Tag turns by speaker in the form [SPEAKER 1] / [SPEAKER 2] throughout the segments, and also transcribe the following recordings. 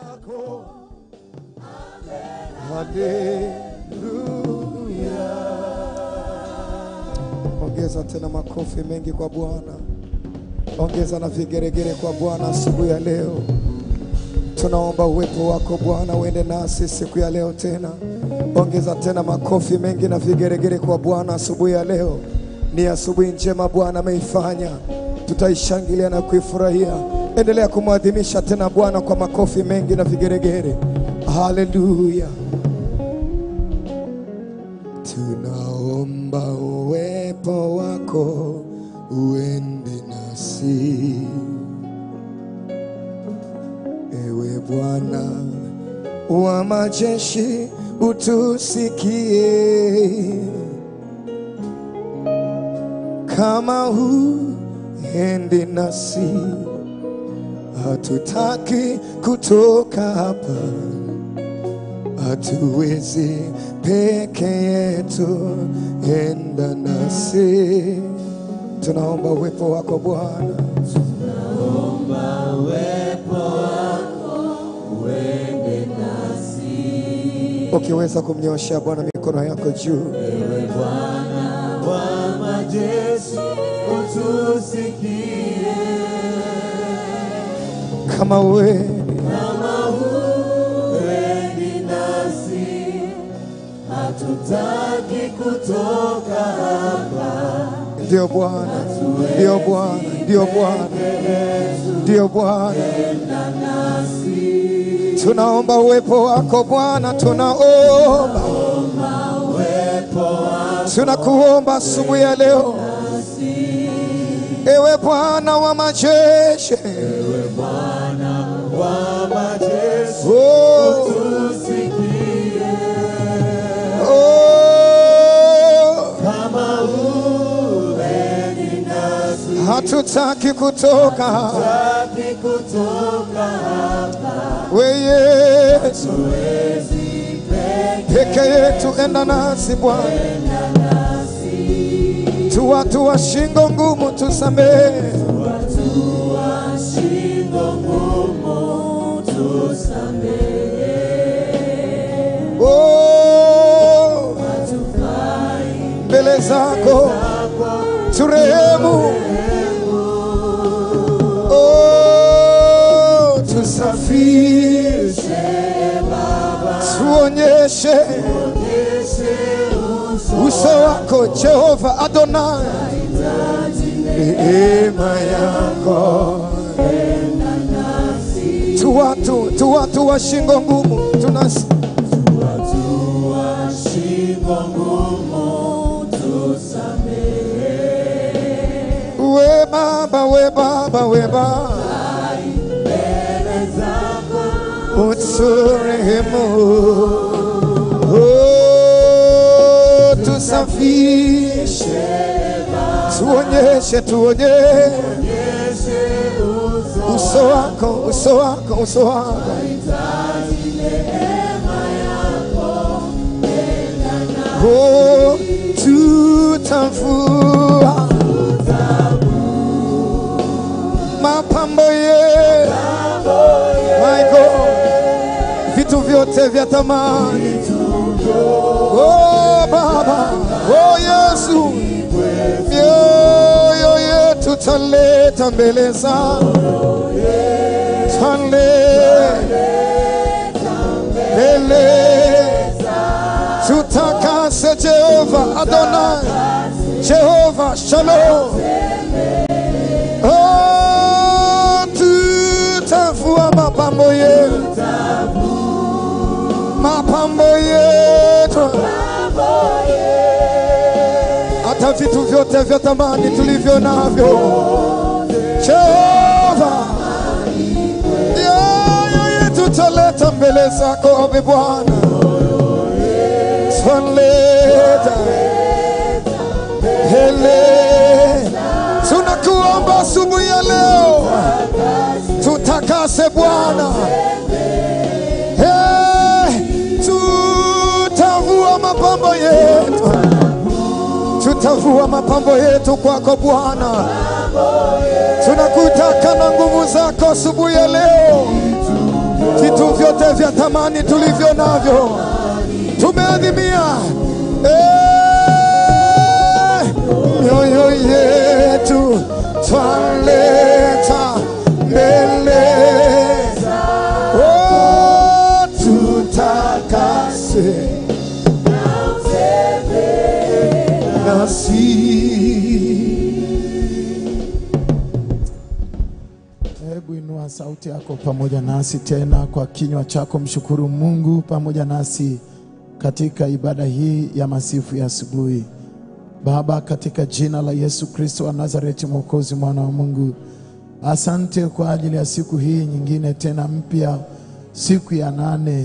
[SPEAKER 1] zako. Haleluya. Ongeza tena makofi mengi kwa Bwana, ongeza na vigeregere kwa Bwana asubuhi ya leo. Tunaomba uwepo wako Bwana uende nasi siku ya leo tena. Ongeza tena makofi mengi na vigeregere kwa Bwana asubuhi ya leo. Ni asubuhi njema Bwana ameifanya, tutaishangilia na kuifurahia. Endelea kumwadhimisha tena Bwana kwa makofi mengi na vigeregere. Haleluya. Tunaomba uwepo wako uende nasi. Ewe Bwana wa majeshi, utusikie. Kama huendi nasi, hatutaki kutoka hapa, hatuwezi peke yetu, enda nasi. Tunaomba uwepo wako Bwana. Ukiweza kumnyoshea Bwana mikono yako juu.
[SPEAKER 2] wa majeshi utusikie,
[SPEAKER 1] Kama wewe
[SPEAKER 2] kama huendi nasi, hatutaki kutoka hapa,
[SPEAKER 1] ndio Bwana, ndio Bwana, ndio Bwana, ndio Bwana. Tunaomba uwepo wako Bwana, tunaomba, tunakuomba asubuhi ya leo, ewe Bwana wa majeshi,
[SPEAKER 2] wa majeshi
[SPEAKER 1] oh,
[SPEAKER 2] utusikie,
[SPEAKER 1] oh,
[SPEAKER 2] kama huendi nasi,
[SPEAKER 1] hatutaki kutoka,
[SPEAKER 2] hatutaki kutoka hapa,
[SPEAKER 1] we Yesu
[SPEAKER 2] huwezi peke
[SPEAKER 1] peke yetu, enda nasi Bwana, tu watu wa shingo ngumu, tusamehe
[SPEAKER 2] watu wa shingo ngumu, tusamehe,
[SPEAKER 1] oh,
[SPEAKER 2] hatufai
[SPEAKER 1] mbele zako turehemu, oh, tusafishe, tuonyeshe uso wako Jehova Adonai, neema yako tu watu tu watu wa shingo ngumu tunasi
[SPEAKER 2] watu wa shingo ngumu, tusamehe,
[SPEAKER 1] we Baba we Baba we Baba
[SPEAKER 2] mbele zako
[SPEAKER 1] uturehemu, oh, tusafishe, tuonyeshe, tuonyeshe
[SPEAKER 2] Onyeshe uso
[SPEAKER 1] uso wako, uso wako, uso wako. Oh, tutavua mapambo ye my God, vitu vyote vya thamani. Oh Baba, oh Yesu, mioyo yetu taleta mbele zako, taleta mbele tutakase Jehova Adonai, Jehova Shalom. Oh, tutavua mapambo yetu, mapambo yetu, hata vitu vyote vya thamani tulivyo navyo, Jehova, mioyo yetu taleta mbele zako, e Bwana taleta hele. Tunakuomba asubuhi ya leo, tutakase Bwana. Eh, Tutavua mapambo yetu, tutavua mapambo yetu kwako Bwana. Tunakutaka na nguvu zako asubuhi ya leo, vitu vyote vya thamani tulivyo navyo tumeadhimia Eh, mioyo yetu twaleta mbele Oh, tutakase nasi
[SPEAKER 3] Hebu inua sauti yako pamoja nasi tena kwa kinywa chako, mshukuru Mungu pamoja nasi katika ibada hii ya masifu ya asubuhi. Baba, katika jina la Yesu Kristo wa Nazareti, Mwokozi, mwana wa Mungu, asante kwa ajili ya siku hii nyingine tena mpya, siku ya nane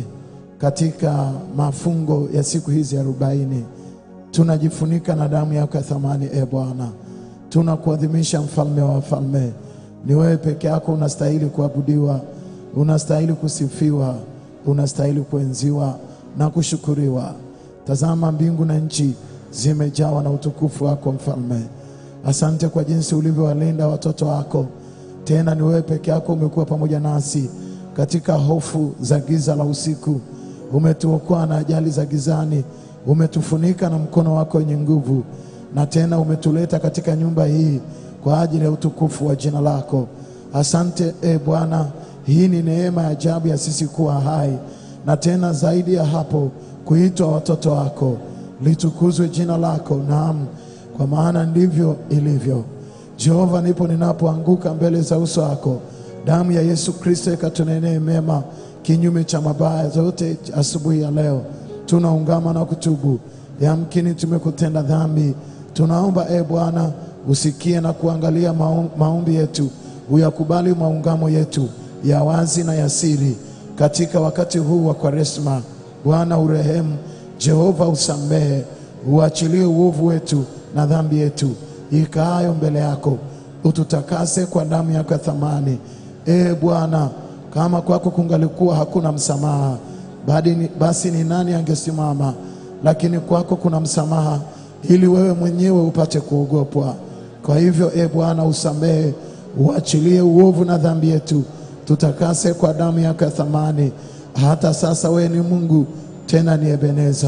[SPEAKER 3] katika mafungo ya siku hizi arobaini. Tunajifunika na damu yako ya thamani, e Bwana, tunakuadhimisha mfalme wa wafalme. Ni wewe peke yako unastahili kuabudiwa, unastahili kusifiwa, unastahili kuenziwa na kushukuriwa. Tazama, mbingu na nchi zimejawa na utukufu wako mfalme. Asante kwa jinsi ulivyowalinda watoto wako. Tena ni wewe peke yako umekuwa pamoja nasi katika hofu za giza la usiku. Umetuokoa na ajali za gizani, umetufunika na mkono wako wenye nguvu, na tena umetuleta katika nyumba hii kwa ajili ya utukufu wa jina lako. Asante e Bwana, hii ni neema ya ajabu ya sisi kuwa hai, na tena zaidi ya hapo kuitwa watoto wako. Litukuzwe jina lako, naam, kwa maana ndivyo ilivyo. Jehova, nipo ninapoanguka mbele za uso wako, damu ya Yesu Kristo ikatunenee mema kinyume cha mabaya zote. Asubuhi ya leo tunaungama na kutubu, yamkini tumekutenda dhambi. Tunaomba e Bwana usikie na kuangalia maom- maombi yetu, uyakubali maungamo yetu ya wazi na ya siri katika wakati huu wa Kwaresma. Bwana urehemu, Jehova usamehe, uachilie uovu wetu na dhambi yetu ikaayo mbele yako, ututakase kwa damu yako ya thamani. E Bwana, kama kwako kungalikuwa hakuna msamaha, badi ni- basi ni nani angesimama? Lakini kwako kuna msamaha, ili wewe mwenyewe upate kuogopwa. Kwa hivyo, e Bwana, usamehe, uachilie uovu na dhambi yetu, tutakase kwa damu yako ya thamani. Hata sasa wewe ni Mungu, tena ni Ebeneza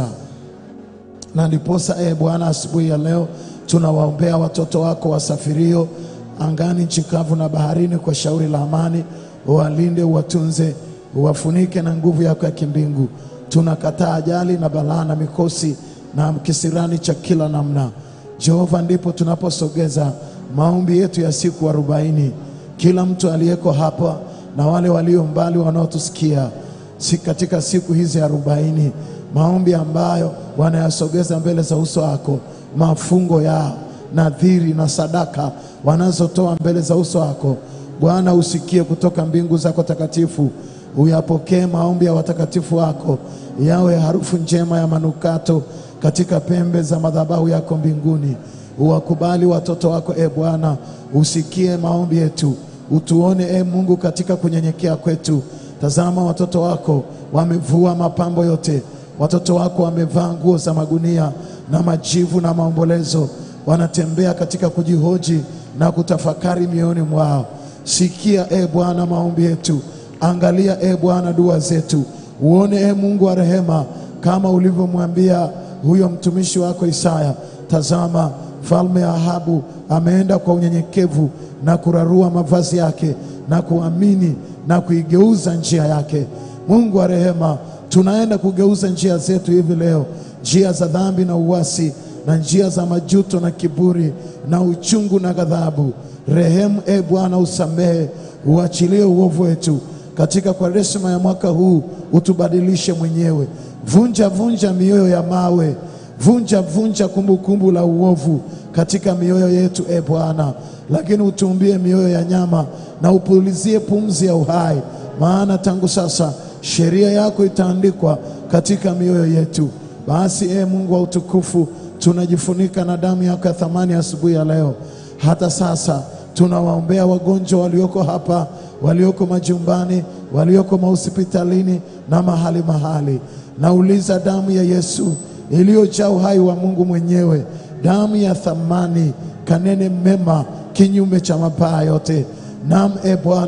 [SPEAKER 3] na ndiposa e Bwana, asubuhi ya leo tunawaombea watoto wako wasafirio angani, nchi kavu na baharini, kwa shauri la amani. Uwalinde, uwatunze, uwafunike na nguvu yako ya kimbingu. Tunakataa ajali na balaa na mikosi na kisirani cha kila namna. Jehova, ndipo tunaposogeza maombi yetu ya siku arobaini. Kila mtu aliyeko hapa na wale walio mbali wanaotusikia si katika siku hizi arobaini, maombi ambayo wanayasogeza mbele za uso wako, mafungo yao, nadhiri na sadaka wanazotoa mbele za uso wako. Bwana, usikie kutoka mbingu zako takatifu, uyapokee maombi ya watakatifu wako, yawe harufu njema ya manukato katika pembe za madhabahu yako mbinguni. Uwakubali watoto wako e Bwana, usikie maombi yetu, utuone e Mungu katika kunyenyekea kwetu. Tazama watoto wako wamevua mapambo yote, watoto wako wamevaa nguo za magunia na majivu na maombolezo, wanatembea katika kujihoji na kutafakari mioyoni mwao. Sikia e Bwana maombi yetu, angalia e Bwana dua zetu, uone e Mungu wa rehema, kama ulivyomwambia huyo mtumishi wako Isaya. Tazama, mfalme Ahabu ameenda kwa unyenyekevu na kurarua mavazi yake na kuamini na kuigeuza njia yake. Mungu wa rehema, tunaenda kugeuza njia zetu hivi leo, njia za dhambi na uasi na njia za majuto na kiburi na uchungu na ghadhabu. Rehemu e Bwana, usamehe, uachilie uovu wetu katika Kwaresma ya mwaka huu, utubadilishe mwenyewe. Vunja vunja mioyo ya mawe, vunja vunja kumbukumbu la uovu katika mioyo yetu e Bwana, lakini utuumbie mioyo ya nyama na upulizie pumzi ya uhai, maana tangu sasa sheria yako itaandikwa katika mioyo yetu. Basi e Mungu wa utukufu, tunajifunika na damu yako ya thamani asubuhi ya leo. Hata sasa tunawaombea wagonjwa walioko hapa, walioko majumbani, walioko mahospitalini na mahali mahali. Nauliza damu ya Yesu iliyojaa uhai wa Mungu mwenyewe, damu ya thamani, kanene mema kinyume cha mabaya yote. Naam, e Bwana,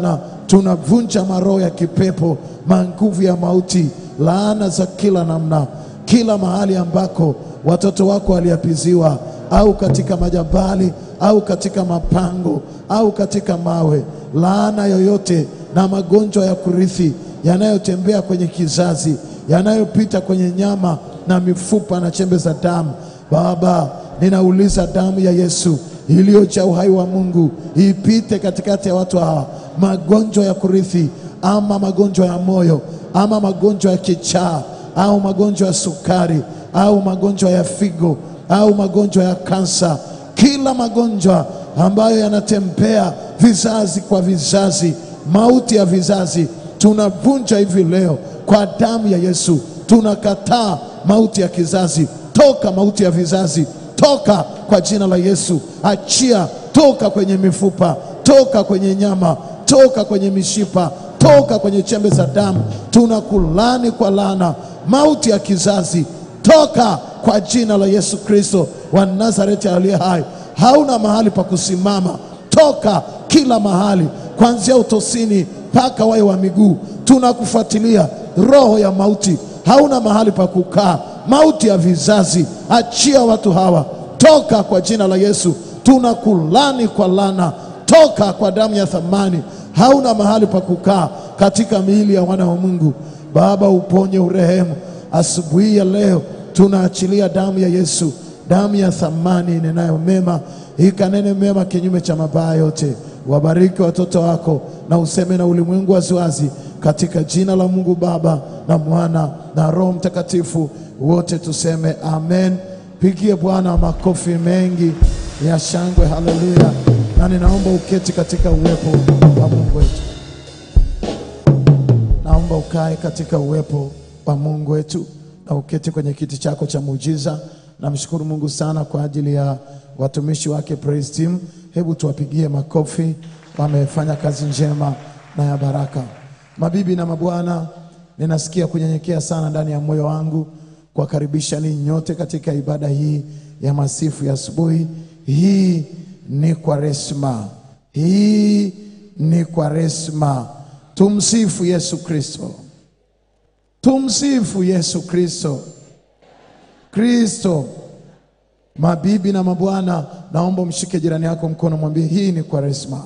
[SPEAKER 3] tunavunja maroho ya kipepo, manguvu ya mauti, laana za kila namna, kila mahali ambako watoto wako waliapiziwa, au katika majabali, au katika mapango, au katika mawe, laana yoyote na magonjwa ya kurithi yanayotembea kwenye kizazi, yanayopita kwenye nyama na mifupa na chembe za damu. Baba, ninauliza damu ya Yesu iliyojaa uhai wa Mungu ipite katikati ya watu hawa, magonjwa ya kurithi ama magonjwa ya moyo ama magonjwa ya kichaa au magonjwa ya sukari au magonjwa ya figo au magonjwa ya kansa, kila magonjwa ambayo yanatembea vizazi kwa vizazi, mauti ya vizazi, tunavunja hivi leo kwa damu ya Yesu. Tunakataa mauti ya kizazi, toka mauti ya vizazi, toka kwa jina la Yesu. Achia, toka kwenye mifupa, toka kwenye nyama, toka kwenye mishipa, toka kwenye chembe za damu. Tunakulani kwa laana, mauti ya kizazi, toka kwa jina la Yesu Kristo wa Nazareti aliye hai. Hauna mahali pa kusimama, toka kila mahali, kuanzia utosini mpaka wayo wa miguu. Tunakufuatilia roho ya mauti, hauna mahali pa kukaa. Mauti ya vizazi, achia watu hawa, toka kwa jina la Yesu. Tunakulani kwa lana, toka kwa damu ya thamani. Hauna mahali pa kukaa katika miili ya wana wa Mungu. Baba, uponye, urehemu. Asubuhi ya leo tunaachilia damu ya Yesu, damu ya thamani inenayo mema, ikanene mema kinyume cha mabaya yote. Wabariki watoto wako na useme na ulimwengu waziwazi, katika jina la Mungu Baba na Mwana na Roho Mtakatifu, wote tuseme amen. Pigie Bwana makofi mengi ya shangwe, haleluya! Na ninaomba uketi katika uwepo wa Mungu wetu. Naomba ukae katika uwepo wa Mungu wetu na uketi kwenye kiti chako cha muujiza. Namshukuru Mungu sana kwa ajili ya watumishi wake praise team. Hebu tuwapigie makofi, wamefanya kazi njema na ya baraka. Mabibi na mabwana, ninasikia kunyenyekea sana ndani ya moyo wangu kuwakaribisha ninyi nyote katika ibada hii ya masifu ya asubuhi. Hii ni Kwaresma, hii ni Kwaresma. Tumsifu Yesu Kristo. Tumsifu Yesu Kristo. Kristo. Mabibi na mabwana, naomba mshike jirani yako mkono, mwambie hii ni Kwaresma.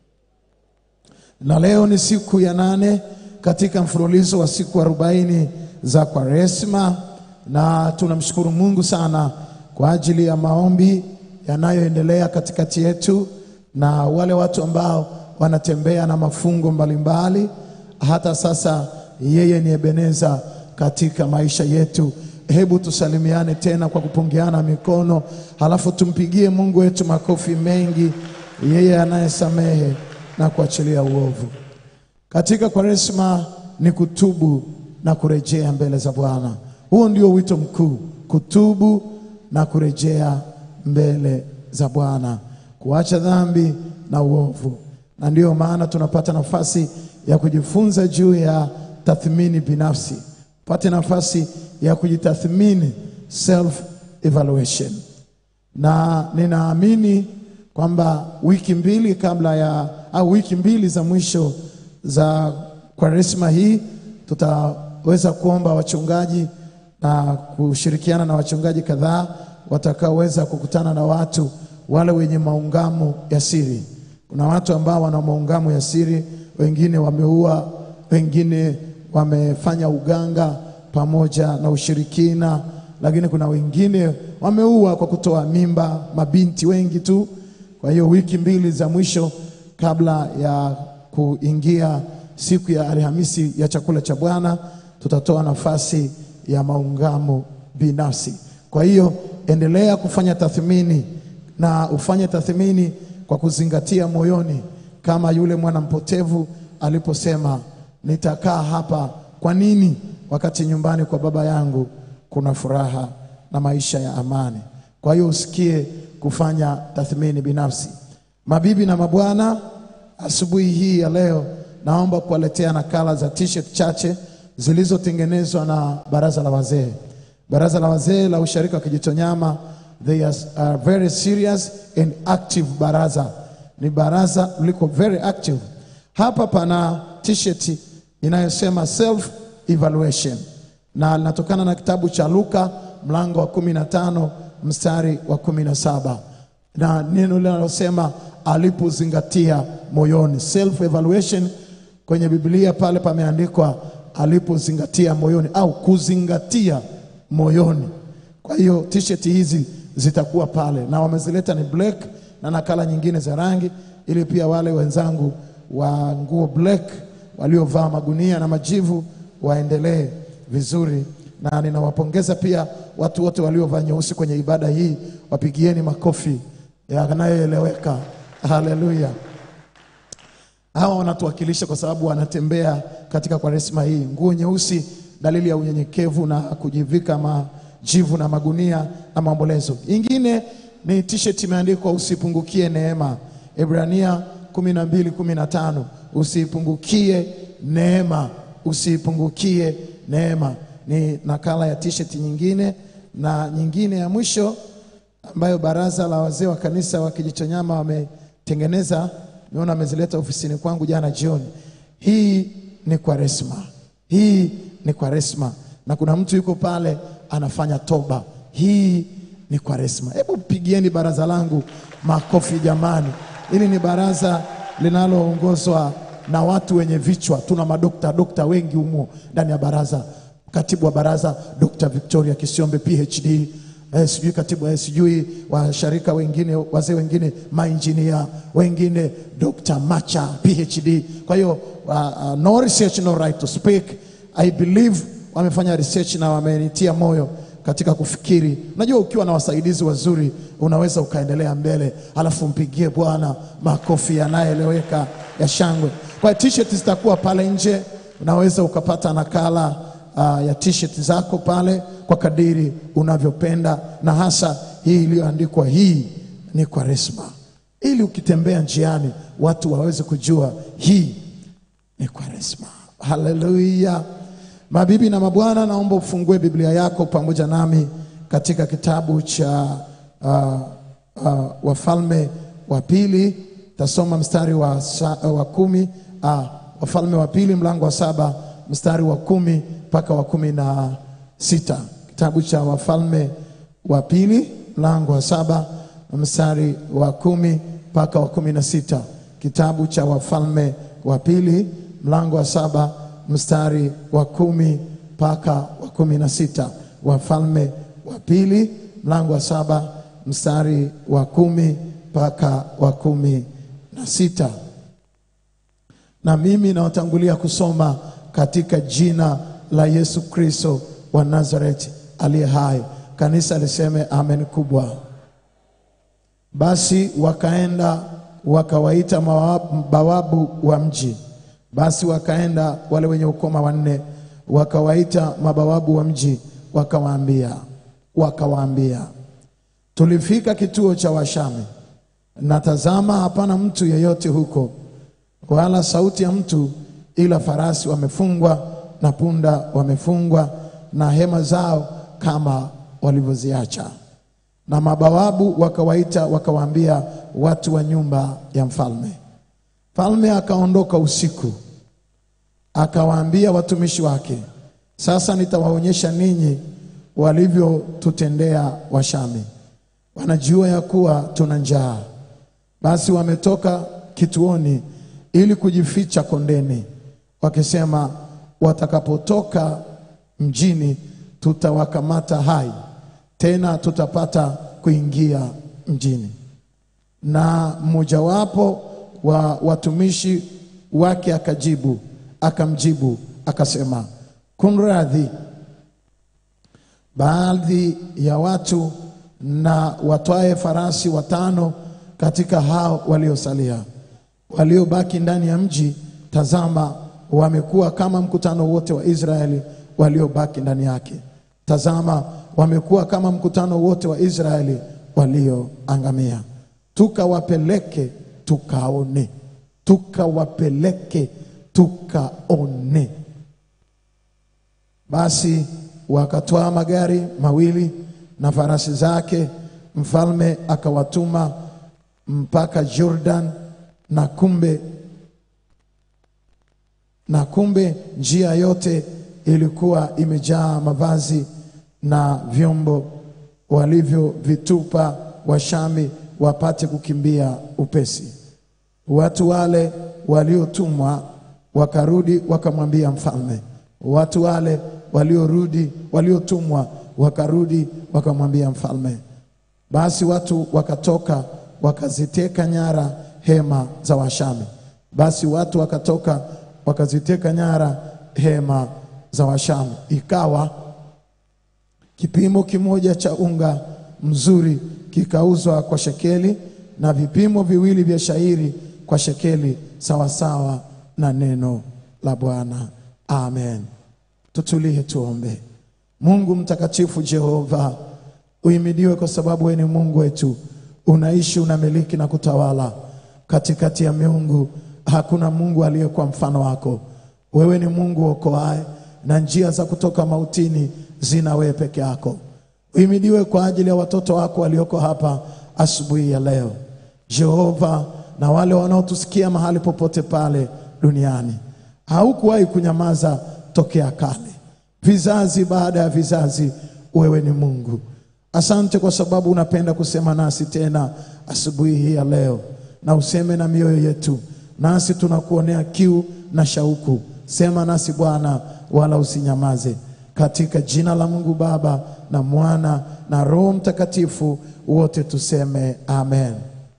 [SPEAKER 3] Na leo ni siku ya nane katika mfululizo wa siku arobaini za Kwaresma, na tunamshukuru Mungu sana kwa ajili ya maombi yanayoendelea katikati yetu na wale watu ambao wanatembea na mafungo mbalimbali. Hata sasa yeye ni Ebeneza katika maisha yetu. Hebu tusalimiane tena kwa kupungiana mikono, halafu tumpigie Mungu wetu makofi mengi, yeye anayesamehe na kuachilia uovu. Katika Kwaresma ni kutubu na kurejea mbele za Bwana. Huo ndio wito mkuu, kutubu na kurejea mbele za Bwana, kuacha dhambi na uovu. Na ndiyo maana tunapata nafasi ya kujifunza juu ya tathmini binafsi, pate nafasi ya kujitathmini, self evaluation. Na ninaamini kwamba wiki mbili kabla ya au wiki mbili za mwisho za Kwaresma hii tutaweza kuomba wachungaji na kushirikiana na wachungaji kadhaa watakaoweza kukutana na watu wale wenye maungamo ya siri. Kuna watu ambao wana maungamo ya siri, wengine wameua, wengine wamefanya uganga pamoja na ushirikina, lakini kuna wengine wameua kwa kutoa mimba, mabinti wengi tu. Kwa hiyo wiki mbili za mwisho kabla ya kuingia siku ya Alhamisi ya chakula cha Bwana, tutatoa nafasi ya maungamo binafsi. Kwa hiyo endelea kufanya tathmini na ufanye tathmini kwa kuzingatia moyoni, kama yule mwana mpotevu aliposema, nitakaa hapa kwa nini wakati nyumbani kwa baba yangu kuna furaha na maisha ya amani? Kwa hiyo usikie kufanya tathmini binafsi. Mabibi na mabwana, asubuhi hii ya leo naomba kuwaletea nakala za t-shirt chache zilizotengenezwa na baraza la wazee. Baraza la wazee la usharika wa Kijitonyama, they are are very serious and active baraza. Ni baraza liko very active. Hapa pana t-shirt inayosema self evaluation na linatokana na kitabu cha Luka mlango wa 15 mstari wa 17 na neno linalosema alipozingatia moyoni. Self evaluation kwenye Biblia pale pameandikwa alipozingatia moyoni au kuzingatia moyoni. Kwa hiyo t-shirt hizi zitakuwa pale na wamezileta ni black na nakala nyingine za rangi, ili pia wale wenzangu wa nguo black waliovaa magunia na majivu waendelee vizuri, na ninawapongeza pia watu wote waliovaa nyeusi kwenye ibada hii, wapigieni makofi yanayoeleweka. Haleluya! Hawa wanatuwakilisha kwa sababu wanatembea katika kwaresma hii. Nguo nyeusi, dalili ya unyenyekevu na kujivika majivu na magunia na maombolezo. Ingine ni t-shirt imeandikwa usipungukie neema, Ibrania 12:15 usipungukie neema, usipungukie neema. Ni nakala ya t-shirt nyingine, na nyingine ya mwisho ambayo baraza la wazee wa kanisa wa Kijitonyama wametengeneza, nimeona amezileta ofisini kwangu jana jioni. Hii ni Kwaresma, hii ni Kwaresma, na kuna mtu yuko pale anafanya toba. Hii ni Kwaresma. Hebu pigieni baraza langu makofi jamani. Hili ni baraza linaloongozwa na watu wenye vichwa. Tuna madokta dokta wengi humo ndani ya baraza. Katibu wa baraza Dr. Victoria Kisiombe PhD, eh, sijui katibu eh, sijui washarika wengine wazee wengine mainjinia wengine Dr. Macha PhD. Kwa hiyo uh, uh, no research no right to speak. I believe wamefanya research na wamenitia moyo katika kufikiri. Unajua, ukiwa na wasaidizi wazuri unaweza ukaendelea mbele, alafu mpigie Bwana makofi yanayoeleweka ya shangwe. Kwa hiyo t-shirt zitakuwa pale nje, unaweza ukapata nakala uh, ya t-shirt zako pale kwa kadiri unavyopenda, na hasa hii iliyoandikwa hii ni Kwaresma, ili ukitembea njiani watu waweze kujua hii ni Kwaresma. Haleluya! Mabibi na mabwana, naomba ufungue Biblia yako pamoja nami katika kitabu cha uh, uh, Wafalme wa Pili. Tasoma mstari wa, sa, wa kumi uh, Wafalme wa Pili mlango wa saba mstari wa kumi mpaka wa kumi na sita. Kitabu cha Wafalme wa Pili mlango wa saba mstari wa kumi mpaka wa kumi na sita. Kitabu cha Wafalme wa Pili mlango wa saba mstari wa kumi mpaka wa kumi na sita. Wafalme wa Pili mlango wa saba mstari wa kumi mpaka wa kumi na sita. Na mimi nawatangulia kusoma katika jina la Yesu Kristo wa Nazareti aliye hai. Kanisa liseme amen kubwa. Basi wakaenda wakawaita mabawabu wa mji. Basi wakaenda wale wenye ukoma wanne, wakawaita mabawabu wa mji, wakawaambia wakawaambia, tulifika kituo cha Washami, na tazama, hapana mtu yeyote huko, wala sauti ya mtu, ila farasi wamefungwa na punda wamefungwa, na hema zao kama walivyoziacha. Na mabawabu wakawaita wakawaambia watu wa nyumba ya mfalme. Mfalme akaondoka usiku, akawaambia watumishi wake, sasa nitawaonyesha ninyi walivyotutendea Washami. Wanajua ya kuwa tuna njaa. Basi wametoka kituoni ili kujificha kondeni, wakisema, watakapotoka mjini tutawakamata hai, tena tutapata kuingia mjini. Na mmojawapo wa watumishi wake akajibu akamjibu akasema, kunradhi, baadhi ya watu na watwae farasi watano katika hao waliosalia, waliobaki ndani ya mji, tazama, wamekuwa kama mkutano wote wa Israeli waliobaki ndani yake. Tazama, wamekuwa kama mkutano wote wa Israeli walioangamia. Tukawapeleke tukaone, tukawapeleke tukaone. Basi wakatwaa magari mawili na farasi zake, mfalme akawatuma mpaka Jordan, na kumbe na kumbe njia yote ilikuwa imejaa mavazi na vyombo walivyovitupa Washami wapate kukimbia upesi. Watu wale waliotumwa wakarudi wakamwambia mfalme. Watu wale waliorudi waliotumwa wakarudi wakamwambia mfalme. Basi watu wakatoka wakaziteka nyara hema za Washami. Basi watu wakatoka wakaziteka nyara hema za Washami. Ikawa kipimo kimoja cha unga mzuri kikauzwa kwa shekeli na vipimo viwili vya shairi kwa shekeli sawasawa na neno la Bwana. Amen. Tutulie tuombe. Mungu mtakatifu Jehova, uhimidiwe kwa sababu wewe ni Mungu wetu, unaishi, unamiliki na kutawala katikati ya miungu. Hakuna Mungu aliyekuwa mfano wako. Wewe ni Mungu okoaye, na njia za kutoka mautini zina wewe peke yako. Uhimidiwe kwa ajili ya watoto wako walioko hapa asubuhi ya leo, Jehova, na wale wanaotusikia mahali popote pale duniani. Haukuwahi kunyamaza tokea kale, vizazi baada ya vizazi, wewe ni Mungu. Asante kwa sababu unapenda kusema nasi tena asubuhi hii ya leo, na useme na mioyo yetu, nasi tunakuonea kiu na shauku. Sema nasi Bwana, wala usinyamaze, katika jina la Mungu Baba na Mwana na Roho Mtakatifu, wote tuseme amen.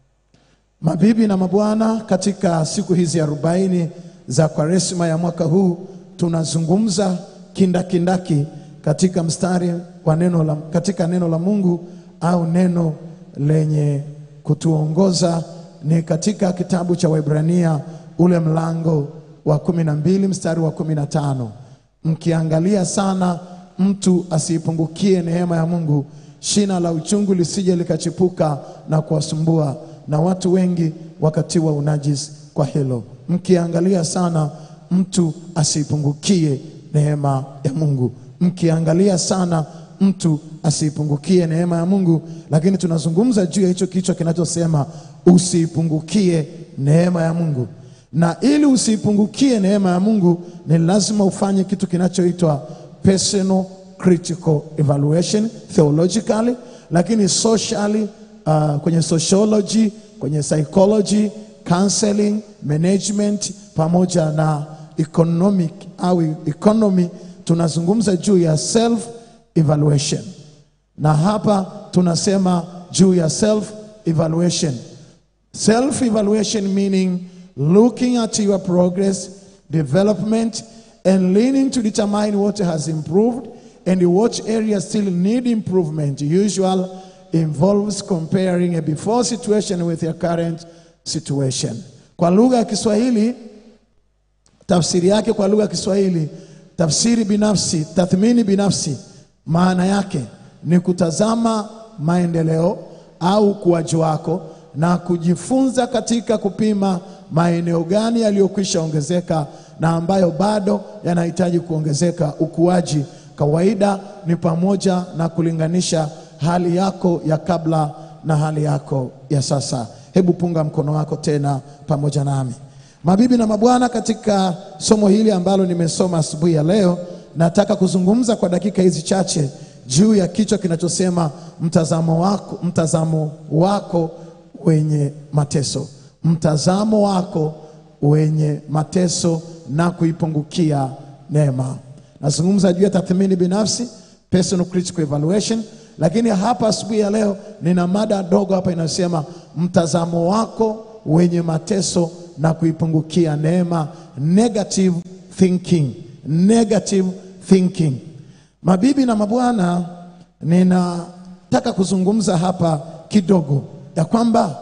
[SPEAKER 3] Mabibi na mabwana, katika siku hizi arobaini za Kwaresma ya mwaka huu tunazungumza kindakindaki katika mstari wa neno la, katika neno la Mungu au neno lenye kutuongoza ni katika kitabu cha Waebrania ule mlango wa kumi na mbili mstari wa kumi na tano mkiangalia sana mtu asiipungukie neema ya Mungu, shina la uchungu lisije likachipuka na kuwasumbua, na watu wengi wakatiwa unajisi kwa hilo. Mkiangalia sana mtu asiipungukie neema ya Mungu, mkiangalia sana mtu asiipungukie neema ya Mungu. Lakini tunazungumza juu ya hicho kichwa kinachosema usiipungukie neema ya Mungu na ili usiipungukie neema ya Mungu ni lazima ufanye kitu kinachoitwa personal critical evaluation theologically, lakini socially, uh, kwenye sociology, kwenye psychology, counseling, management pamoja na economic au economy, tunazungumza juu ya self evaluation, na hapa tunasema juu ya self evaluation. Self evaluation meaning looking at your progress, development, and leaning to determine what has improved and what areas still need improvement. Usual involves comparing a before situation with your current situation. Kwa lugha ya Kiswahili, tafsiri yake kwa lugha ya Kiswahili, tafsiri binafsi, tathmini binafsi, maana yake ni kutazama maendeleo au ukuaji wako na kujifunza katika kupima maeneo gani yaliyokwisha ongezeka na ambayo bado yanahitaji kuongezeka. Ukuaji kawaida ni pamoja na kulinganisha hali yako ya kabla na hali yako ya sasa. Hebu punga mkono wako tena pamoja nami. Mabibi na mabwana, katika somo hili ambalo nimesoma asubuhi ya leo, nataka kuzungumza kwa dakika hizi chache juu ya kichwa kinachosema mtazamo wako, mtazamo wako wenye mateso mtazamo wako wenye mateso na kuipungukia neema. Nazungumza juu ya tathmini binafsi, personal critical evaluation, lakini hapa asubuhi ya leo nina mada dogo hapa inayosema mtazamo wako wenye mateso na kuipungukia neema, negative thinking, negative thinking. Mabibi na mabwana, ninataka kuzungumza hapa kidogo ya kwamba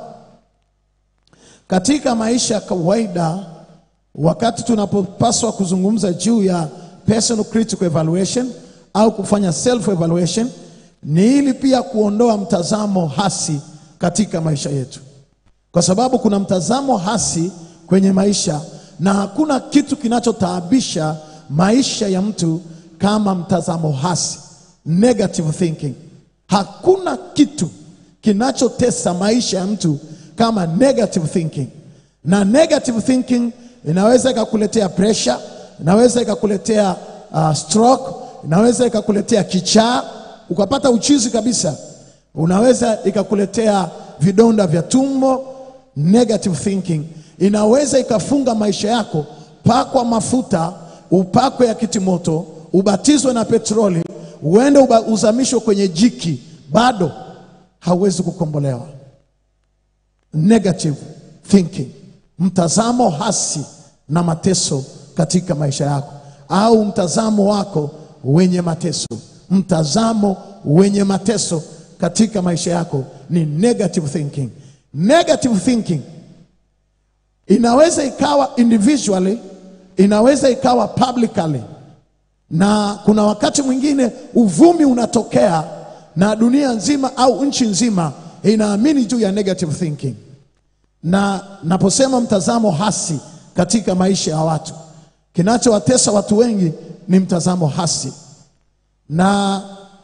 [SPEAKER 3] katika maisha ya kawaida, wakati tunapopaswa kuzungumza juu ya personal critical evaluation au kufanya self evaluation, ni ili pia kuondoa mtazamo hasi katika maisha yetu, kwa sababu kuna mtazamo hasi kwenye maisha, na hakuna kitu kinachotaabisha maisha ya mtu kama mtazamo hasi, negative thinking. Hakuna kitu kinachotesa maisha ya mtu kama negative thinking. Na negative thinking inaweza ikakuletea pressure, inaweza ikakuletea uh, stroke, inaweza ikakuletea kichaa, ukapata uchizi kabisa, unaweza ikakuletea vidonda vya tumbo. Negative thinking inaweza ikafunga maisha yako. Pakwa mafuta, upakwe ya kitimoto, ubatizwe na petroli, uende uba- uzamishwe kwenye jiki, bado hauwezi kukombolewa. Negative thinking, mtazamo hasi na mateso katika maisha yako, au mtazamo wako wenye mateso, mtazamo wenye mateso katika maisha yako ni negative thinking. Negative thinking inaweza ikawa individually, inaweza ikawa publicly, na kuna wakati mwingine uvumi unatokea na dunia nzima au nchi nzima inaamini juu ya negative thinking. Na naposema mtazamo hasi katika maisha ya watu, kinachowatesa watu wengi ni mtazamo hasi. Na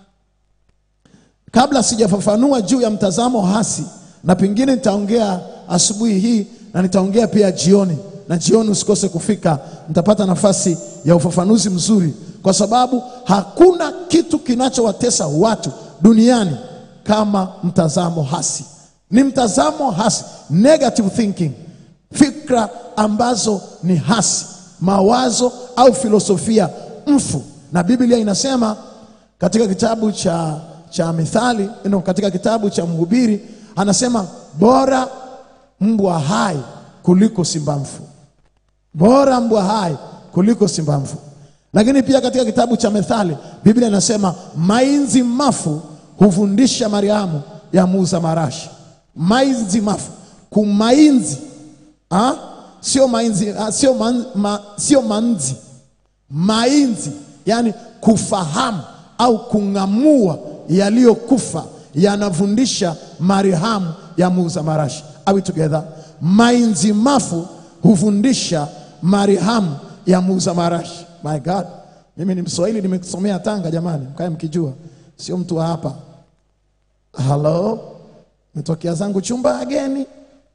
[SPEAKER 3] kabla sijafafanua juu ya mtazamo hasi, na pengine nitaongea asubuhi hii na nitaongea pia jioni, na jioni usikose kufika, nitapata nafasi ya ufafanuzi mzuri, kwa sababu hakuna kitu kinachowatesa watu duniani kama mtazamo hasi. Ni mtazamo hasi, negative thinking, fikra ambazo ni hasi, mawazo au filosofia mfu. Na Biblia inasema katika kitabu cha, cha Mithali no, katika kitabu cha Mhubiri anasema bora mbwa hai kuliko simba mfu, bora mbwa hai kuliko simba mfu. Lakini pia katika kitabu cha Methali Biblia inasema mainzi mafu hufundisha Mariamu ya muuza marashi. Mainzi mafu, kumainzi ah? sio mainzi ah, sio, man, ma, sio manzi mainzi, yani kufahamu au kung'amua yaliyokufa yanafundisha Mariamu ya muuza marashi. Are we together? Mainzi mafu hufundisha Mariamu ya muuza marashi. My God, mimi ni Mswahili, nimesomea Tanga jamani, mkae mkijua, sio mtu wa hapa. Halo, metokea zangu chumba ageni.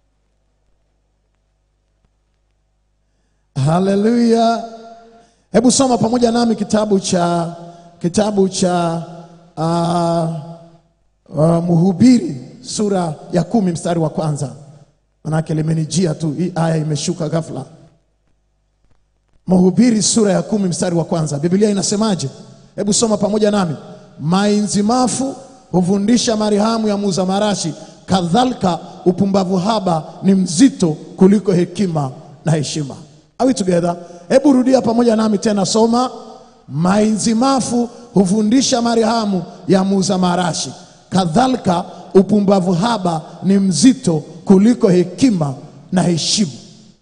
[SPEAKER 3] Haleluya! Hebu soma pamoja nami kitabu cha kitabu cha uh, uh, Mhubiri sura ya kumi mstari wa kwanza. Manake limenijia tu, hii aya imeshuka ghafla. Mhubiri sura ya kumi mstari wa kwanza, Biblia inasemaje? Hebu soma pamoja nami. Mainzi mafu hufundisha Mariamu ya muuza marashi, kadhalika upumbavu haba ni mzito kuliko hekima na heshima. Are we together? Hebu rudia pamoja nami tena, soma. Mainzi mafu hufundisha Mariamu ya muuza marashi, kadhalika upumbavu haba ni mzito kuliko hekima na heshima.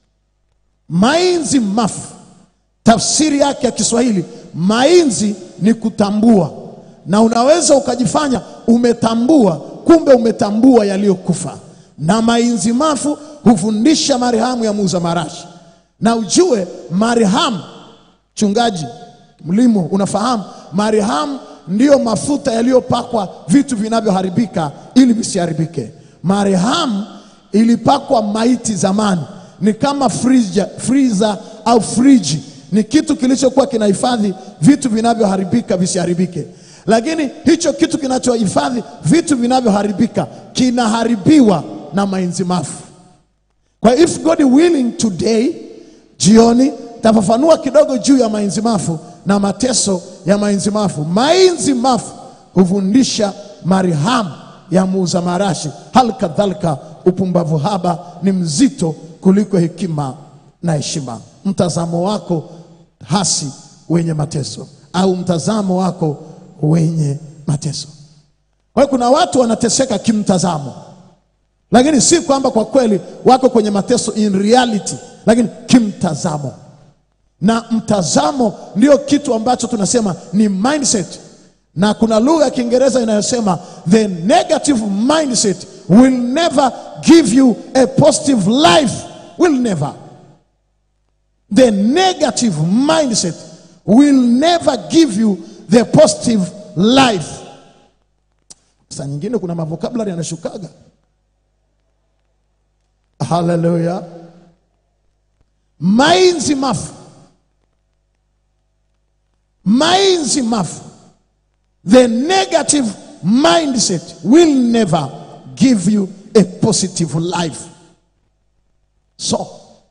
[SPEAKER 3] Mainzi mafu, tafsiri yake ya Kiswahili, mainzi ni kutambua, na unaweza ukajifanya umetambua, kumbe umetambua yaliyokufa. Na mainzi mafu hufundisha Mariamu ya muuza marashi, na ujue Mariamu, mchungaji mlimo, unafahamu Mariamu ndiyo mafuta yaliyopakwa vitu vinavyoharibika ili visiharibike. Mariamu ilipakwa maiti zamani, ni kama frija, freezer au friji, ni kitu kilichokuwa kinahifadhi vitu vinavyoharibika visiharibike. Lakini hicho kitu kinachohifadhi vitu vinavyoharibika kinaharibiwa na mainzi mafu. Kwa if God willing today jioni tafafanua kidogo juu ya mainzi mafu na mateso ya mainzi mafu. Mainzi mafu hufundisha Mariamu ya muuza marashi, hali kadhalika upumbavu haba ni mzito kuliko hekima na heshima. Mtazamo wako hasi wenye mateso, au mtazamo wako wenye mateso. Kwa hiyo kuna watu wanateseka kimtazamo, lakini si kwamba kwa kweli wako kwenye mateso in reality, lakini kimtazamo na mtazamo ndio kitu ambacho tunasema ni mindset, na kuna lugha ya Kiingereza inayosema the negative mindset will never give you a positive life, will never. The negative mindset will never give you the positive life. Saa nyingine kuna mavokabulari yanashukaga. Haleluya! mainzi mafu mainzi mafu the negative mindset will never give you a positive life so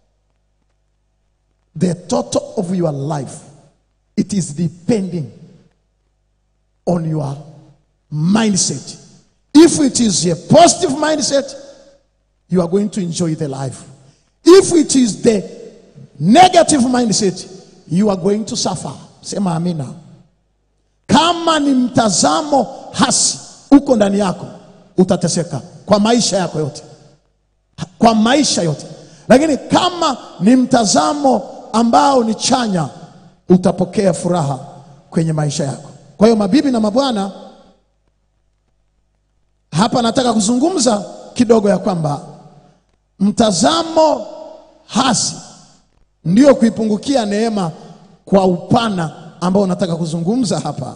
[SPEAKER 3] the total of your life it is depending on your mindset if it is a positive mindset you are going to enjoy the life if it is the negative mindset you are going to suffer sema amina kama ni mtazamo hasi uko ndani yako utateseka kwa maisha yako yote kwa maisha yote lakini kama ni mtazamo ambao ni chanya utapokea furaha kwenye maisha yako kwa hiyo mabibi na mabwana hapa nataka kuzungumza kidogo ya kwamba mtazamo hasi ndio kuipungukia neema kwa upana ambao nataka kuzungumza hapa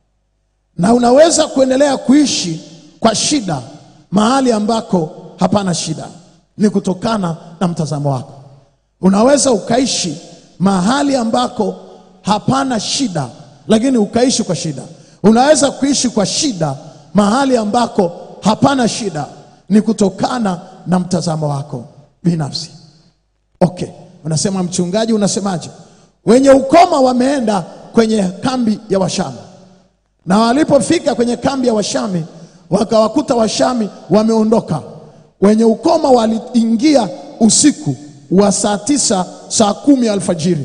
[SPEAKER 3] na unaweza kuendelea kuishi kwa shida mahali ambako hapana shida ni kutokana na mtazamo wako unaweza ukaishi mahali ambako hapana shida lakini ukaishi kwa shida unaweza kuishi kwa shida mahali ambako hapana shida ni kutokana na mtazamo wako binafsi okay unasema mchungaji unasemaje wenye ukoma wameenda kwenye kambi ya washami na walipofika kwenye kambi ya washami wakawakuta washami wameondoka wenye ukoma waliingia usiku wa saa tisa saa kumi alfajiri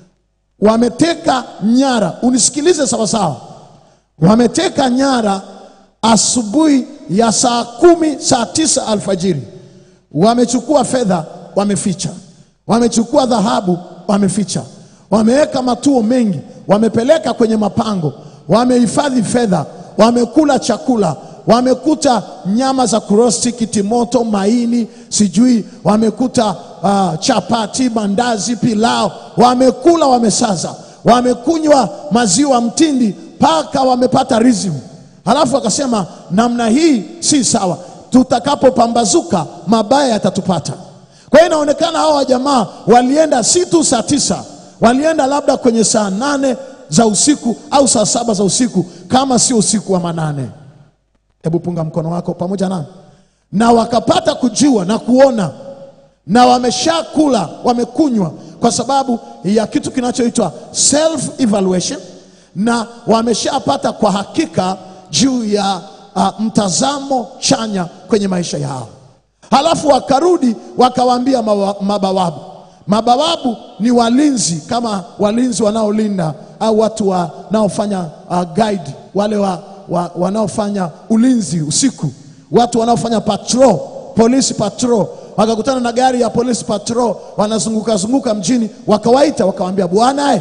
[SPEAKER 3] wameteka nyara unisikilize sawasawa wameteka nyara asubuhi ya saa kumi saa tisa alfajiri wamechukua fedha wameficha wamechukua dhahabu wameficha wameweka matuo mengi wamepeleka kwenye mapango wamehifadhi fedha wamekula chakula wamekuta nyama za kurosti kitimoto maini sijui wamekuta uh, chapati mandazi pilao wamekula wamesaza wamekunywa maziwa mtindi mpaka wamepata rizimu halafu akasema namna hii si sawa tutakapopambazuka mabaya yatatupata kwa hiyo inaonekana hawa jamaa walienda si tu saa tisa walienda labda kwenye saa nane za usiku au saa saba za usiku kama sio usiku wa manane hebu punga mkono wako pamoja nami na wakapata kujua na kuona na wameshakula wamekunywa kwa sababu ya kitu kinachoitwa self evaluation na wameshapata kwa hakika juu ya uh, mtazamo chanya kwenye maisha yao halafu wakarudi wakawaambia mawa- mabawabu mabawabu ni walinzi kama walinzi wanaolinda au watu wanaofanya uh, guide wale wa, wa, wanaofanya ulinzi usiku watu wanaofanya patrol polisi patrol wakakutana na gari ya polisi patrol wanazunguka zunguka mjini wakawaita wakawaambia bwana eh,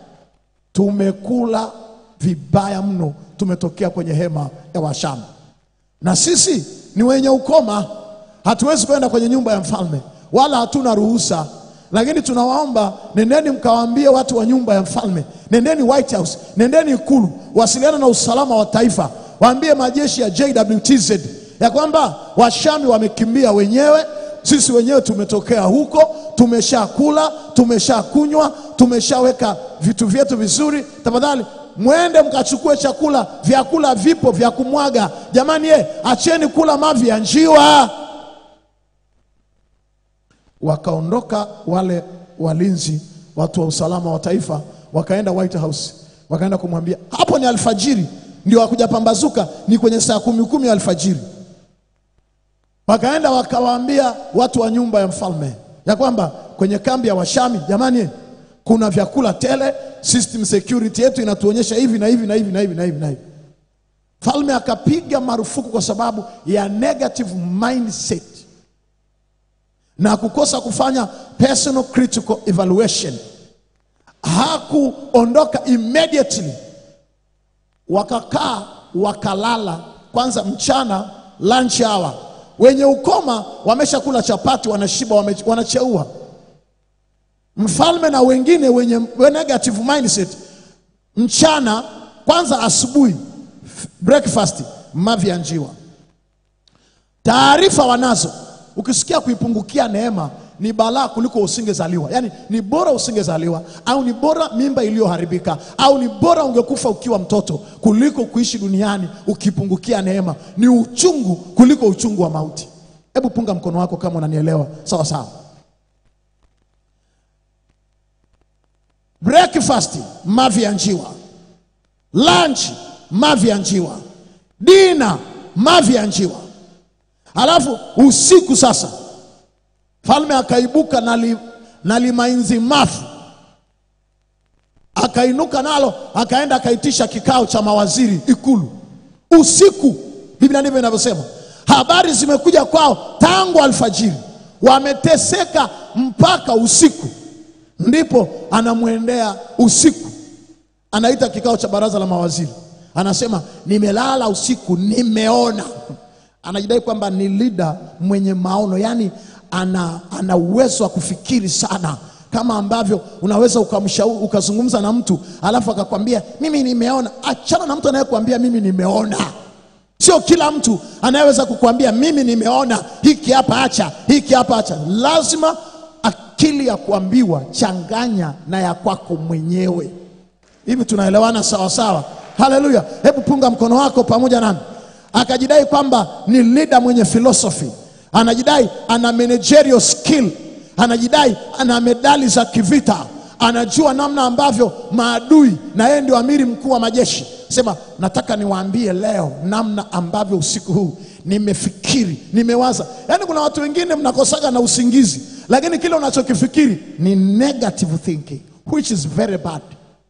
[SPEAKER 3] tumekula vibaya mno tumetokea kwenye hema ya washamu na sisi ni wenye ukoma hatuwezi kwenda kwenye nyumba ya mfalme wala hatuna ruhusa lakini tunawaomba nendeni mkawaambie watu wa nyumba ya mfalme nendeni white house nendeni ikulu wasiliana na usalama wa taifa waambie majeshi ya jwtz ya kwamba washami wamekimbia wenyewe sisi wenyewe tumetokea huko tumeshakula tumeshakunywa tumeshaweka vitu vyetu vizuri tafadhali mwende mkachukue chakula vyakula vipo vya kumwaga jamani ye acheni kula mavi ya njiwa wakaondoka wale walinzi watu wa usalama wa taifa wakaenda White House wakaenda kumwambia hapo ni alfajiri ndio wakuja pambazuka ni kwenye saa kumi kumi alfajiri wakaenda wakawaambia watu wa nyumba ya mfalme ya kwamba kwenye kambi ya washami jamani kuna vyakula tele system security yetu inatuonyesha hivi na hivi na hivi na hivi na hivi na hivi mfalme akapiga marufuku kwa sababu ya negative mindset na kukosa kufanya personal critical evaluation hakuondoka immediately wakakaa wakalala kwanza mchana lunch hour wenye ukoma wameshakula chapati wanashiba wame, wanacheua mfalme na wengine wenye negative mindset mchana kwanza asubuhi f- breakfast mavi ya njiwa taarifa wanazo ukisikia kuipungukia neema ni balaa kuliko usingezaliwa. Yaani ni bora usingezaliwa, au ni bora mimba iliyoharibika, au ni bora ungekufa ukiwa mtoto kuliko kuishi duniani ukipungukia neema. Ni uchungu kuliko uchungu wa mauti. Hebu punga mkono wako kama unanielewa sawa sawa. Breakfast mavi ya njiwa, lunch mavi ya njiwa, dina mavi ya njiwa, alafu usiku sasa Falme akaibuka na, li, na limainzi mafu, akainuka nalo, akaenda akaitisha kikao cha mawaziri Ikulu usiku. Biblia ndivyo inavyosema. Habari zimekuja kwao tangu alfajiri, wameteseka mpaka usiku, ndipo anamwendea usiku, anaita kikao cha baraza la mawaziri, anasema nimelala usiku, nimeona. Anajidai kwamba ni leader mwenye maono, yani ana, ana uwezo wa kufikiri sana kama ambavyo unaweza ukamshauri ukazungumza na mtu alafu akakwambia mimi nimeona. Achana na mtu anayekuambia mimi nimeona. Sio kila mtu anayeweza kukwambia mimi nimeona hiki hapa, acha hiki hapa, acha. Lazima akili ya kuambiwa changanya na ya kwako mwenyewe. Hivi tunaelewana sawa sawa? Haleluya! Hebu punga mkono wako pamoja nami. Akajidai kwamba ni leader mwenye philosophy anajidai ana managerial skill, anajidai ana medali za kivita, anajua namna ambavyo maadui, na yeye ndio amiri mkuu wa majeshi. Sema, nataka niwaambie leo namna ambavyo usiku huu nimefikiri, nimewaza. Yaani kuna watu wengine mnakosaga na usingizi, lakini kile unachokifikiri ni negative thinking which is very bad.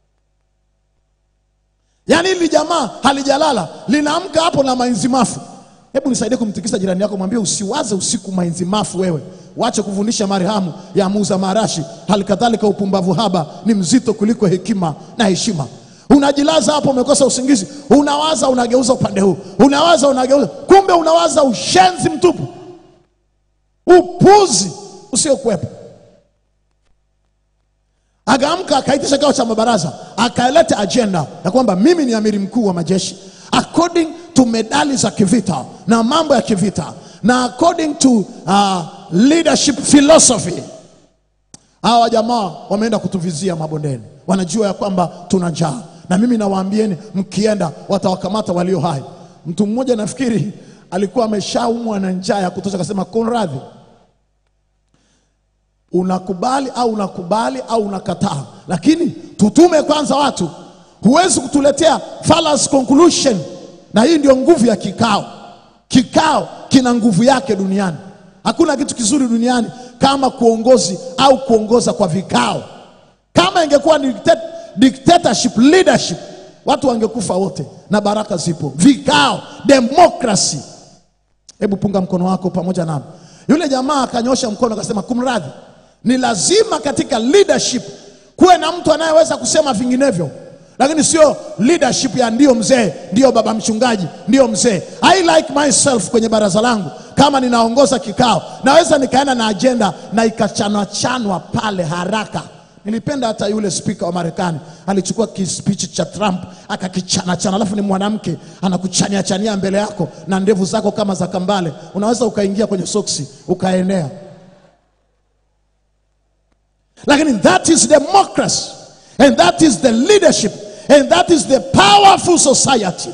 [SPEAKER 3] Yaani hili jamaa halijalala, linaamka hapo na mainzi mafu Hebu nisaidie kumtikisa jirani yako, mwambie usiwaze usiku mainzi mafu. Wewe wache kufundisha marhamu ya muuza marashi. Hali kadhalika upumbavu haba ni mzito kuliko hekima na heshima. Unajilaza hapo, umekosa usingizi, unawaza, unageuza upande huu, unawaza, unageuza, kumbe unawaza ushenzi mtupu, upuzi usiokuwepo. Akaamka akaitisha kikao cha mabaraza, akaleta ajenda ya kwamba mimi ni amiri mkuu wa majeshi according to medali za kivita na mambo ya kivita na according to uh, leadership philosophy. Hawa jamaa wameenda kutuvizia mabondeni, wanajua ya kwamba tuna njaa, na mimi nawaambieni, mkienda watawakamata walio hai. Mtu mmoja nafikiri alikuwa ameshaumwa na njaa ya kutosha, akasema Konradhi, unakubali au unakubali au unakataa, lakini tutume kwanza watu Huwezi kutuletea fallacy conclusion, na hii ndio nguvu ya kikao. Kikao kina nguvu yake duniani. Hakuna kitu kizuri duniani kama kuongozi au kuongoza kwa vikao. Kama ingekuwa ni dictat- dictatorship leadership, watu wangekufa wote, na baraka zipo. Vikao, democracy. Hebu punga mkono wako pamoja nami. Yule jamaa akanyosha mkono akasema, kumradhi, ni lazima katika leadership kuwe na mtu anayeweza kusema vinginevyo lakini sio leadership ya ndio mzee, ndio baba mchungaji, ndio mzee. I like myself kwenye baraza langu, kama ninaongoza kikao, naweza nikaenda na ajenda na ikachanwa chanwa pale haraka. Nilipenda hata yule spika wa Marekani alichukua kispichi cha Trump akakichana chana, alafu ni mwanamke anakuchania chania mbele yako na ndevu zako kama za kambale, unaweza ukaingia kwenye soksi ukaenea. Lakini that is democracy and that is the leadership and that is the powerful society.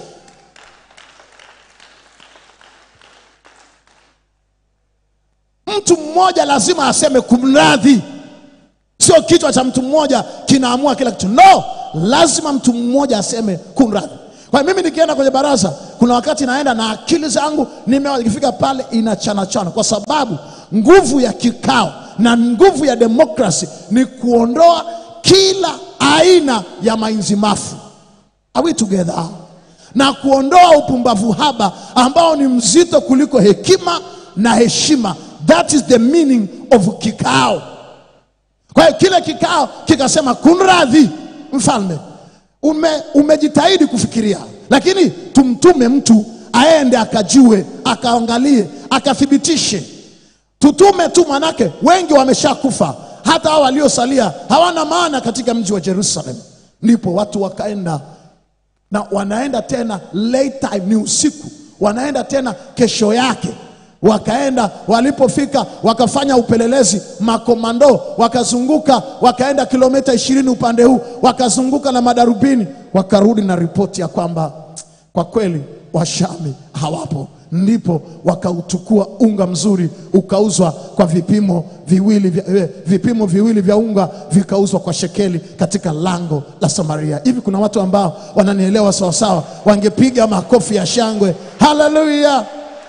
[SPEAKER 3] Mtu mmoja lazima aseme kumradhi. Sio kichwa cha mtu mmoja kinaamua kila kitu. No, lazima mtu mmoja aseme kumradhi. Kwa hiyo mimi nikienda kwenye baraza, kuna wakati naenda na akili zangu nimewa, ikifika pale inachana chana, kwa sababu nguvu ya kikao na nguvu ya demokrasi ni kuondoa kila aina ya mainzi mafu. Are we together? Na kuondoa upumbavu haba ambao ni mzito kuliko hekima na heshima. That is the meaning of kikao. Kwa hiyo kile kikao kikasema, kunradhi mfalme, ume, umejitahidi kufikiria, lakini tumtume mtu aende akajue, akaangalie, akathibitishe. Tutume tu, manake wengi wameshakufa, hata hao waliosalia hawana maana katika mji wa Jerusalem. Ndipo watu wakaenda na wanaenda tena late time, ni usiku, wanaenda tena kesho yake wakaenda walipofika wakafanya upelelezi makomando wakazunguka wakaenda kilomita ishirini upande huu wakazunguka na madarubini wakarudi na ripoti ya kwamba kwa kweli washami hawapo ndipo wakauchukua unga mzuri ukauzwa kwa vipimo viwili vya, eh, vipimo viwili vya unga vikauzwa kwa shekeli katika lango la Samaria. Hivi kuna watu ambao wananielewa sawasawa, wangepiga makofi ya shangwe, haleluya!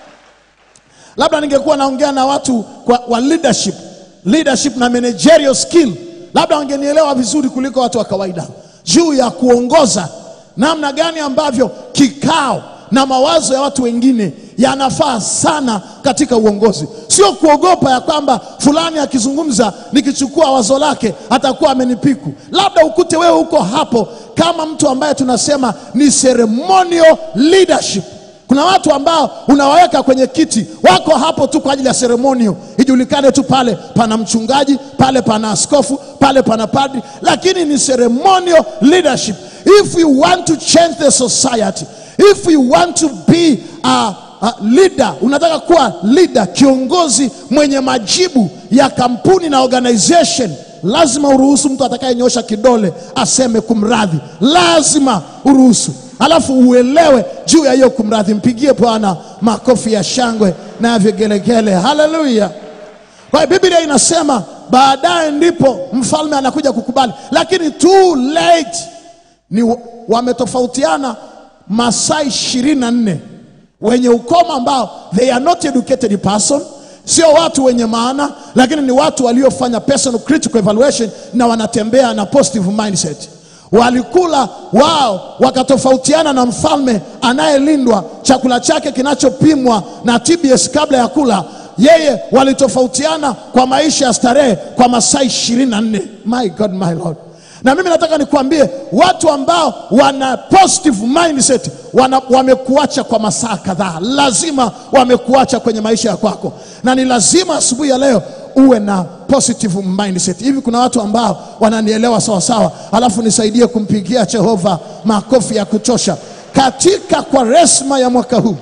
[SPEAKER 3] labda ningekuwa naongea na watu kwa, wa leadership, leadership na managerial skill, labda wangenielewa vizuri kuliko watu wa kawaida juu ya kuongoza, namna gani ambavyo kikao na mawazo ya watu wengine yanafaa sana katika uongozi, sio kuogopa ya kwamba fulani akizungumza nikichukua wazo lake atakuwa amenipiku. Labda ukute wewe uko hapo kama mtu ambaye tunasema ni ceremonial leadership. Kuna watu ambao unawaweka kwenye kiti, wako hapo tu kwa ajili ya seremonio, ijulikane tu pale pana mchungaji, pale pana askofu, pale pana padri, lakini ni ceremonial leadership. If you want to change the society, if you want to be a, a leader, unataka kuwa leader, kiongozi mwenye majibu ya kampuni na organization, lazima uruhusu mtu atakayenyosha kidole aseme kumradhi, lazima uruhusu alafu uelewe juu ya hiyo kumradhi. Mpigie Bwana makofi ya shangwe na ya vigelegele, haleluya. Kwa hiyo Biblia inasema baadaye ndipo mfalme anakuja kukubali, lakini too late. Ni wa- wametofautiana masaa ishirini na nne wenye ukoma ambao they are not educated person, sio watu wenye maana, lakini ni watu waliofanya personal critical evaluation na wanatembea na positive mindset walikula wao wakatofautiana na mfalme anayelindwa chakula chake kinachopimwa na TBS kabla ya kula yeye walitofautiana kwa maisha ya starehe kwa masaa ishirini na nne my god my lord na mimi nataka nikuambie watu ambao wana positive mindset wana, wamekuacha kwa masaa kadhaa lazima wamekuacha kwenye maisha ya kwako na ni lazima asubuhi ya leo uwe na positive mindset hivi kuna watu ambao wananielewa sawa sawa alafu nisaidie kumpigia jehova makofi ya kutosha katika kwaresma ya mwaka huu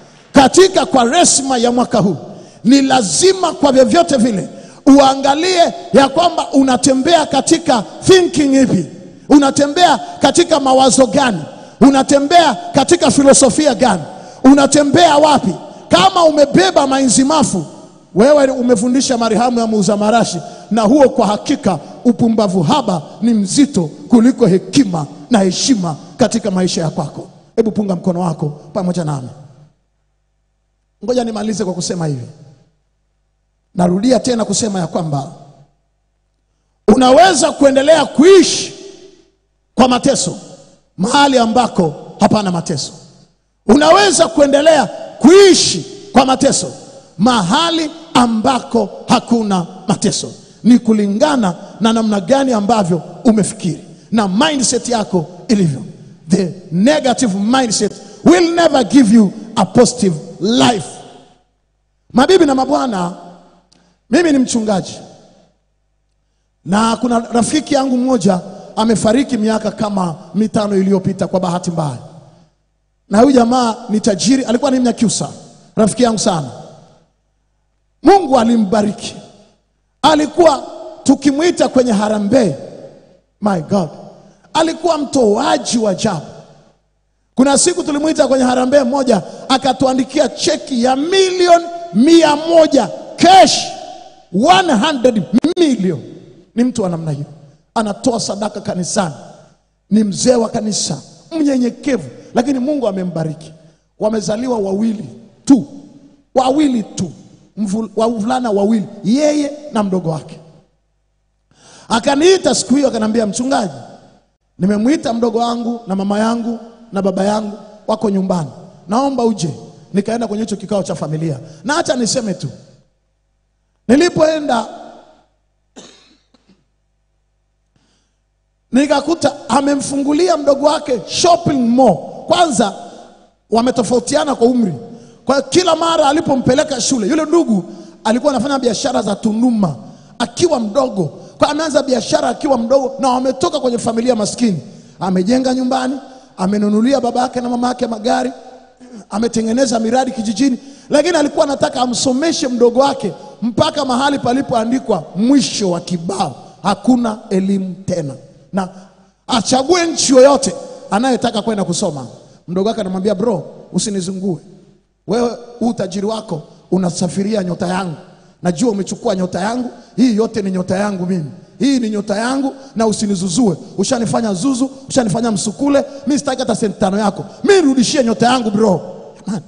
[SPEAKER 3] katika kwaresma ya mwaka huu ni lazima kwa vyovyote vile uangalie ya kwamba unatembea katika thinking ipi unatembea katika mawazo gani unatembea katika filosofia gani unatembea wapi kama umebeba mainzimafu wewe umefundisha marihamu ya muuza marashi na huo kwa hakika upumbavu haba ni mzito kuliko hekima na heshima katika maisha ya kwako hebu punga mkono wako pamoja nami ngoja nimalize kwa kusema hivi narudia tena kusema ya kwamba unaweza kuendelea kuishi kwa mateso mahali ambako hapana mateso unaweza kuendelea kuishi kwa mateso mahali ambako hakuna mateso ni kulingana na namna gani ambavyo umefikiri na mindset yako ilivyo the negative mindset will never give you a positive life mabibi na mabwana mimi ni mchungaji na kuna rafiki yangu mmoja amefariki miaka kama mitano iliyopita kwa bahati mbaya na huyu jamaa ni tajiri alikuwa ni mnyakyusa rafiki yangu sana mungu alimbariki alikuwa tukimwita kwenye harambee my god alikuwa mtoaji wa ajabu kuna siku tulimwita kwenye harambee moja akatuandikia cheki ya milioni mia moja cash 100 million ni mtu wa namna hiyo anatoa sadaka kanisani ni mzee wa kanisa mnyenyekevu lakini mungu amembariki wamezaliwa wawili tu wawili tu Mvul- wavulana wawili yeye na mdogo wake akaniita siku hiyo akaniambia mchungaji nimemwita mdogo wangu na mama yangu na baba yangu wako nyumbani naomba uje nikaenda kwenye hicho kikao cha familia na hata niseme tu nilipoenda nikakuta amemfungulia mdogo wake shopping mall kwanza wametofautiana kwa umri kwa hiyo kila mara alipompeleka shule yule ndugu alikuwa anafanya biashara za tunduma akiwa mdogo kwa ameanza biashara akiwa mdogo na wametoka kwenye familia maskini amejenga nyumbani amenunulia baba yake na mama yake magari ametengeneza miradi kijijini lakini alikuwa anataka amsomeshe mdogo wake mpaka mahali palipoandikwa mwisho wa kibao, hakuna elimu tena, na achague nchi yoyote anayetaka kwenda kusoma. Mdogo wake anamwambia bro, usinizungue wewe, huu utajiri wako unasafiria nyota yangu. Najua umechukua nyota yangu, hii yote ni nyota yangu mimi, hii ni nyota yangu, na usinizuzue. Ushanifanya zuzu, ushanifanya msukule, mi sitaki hata senti tano yako, mi nirudishie nyota yangu bro. Jamani,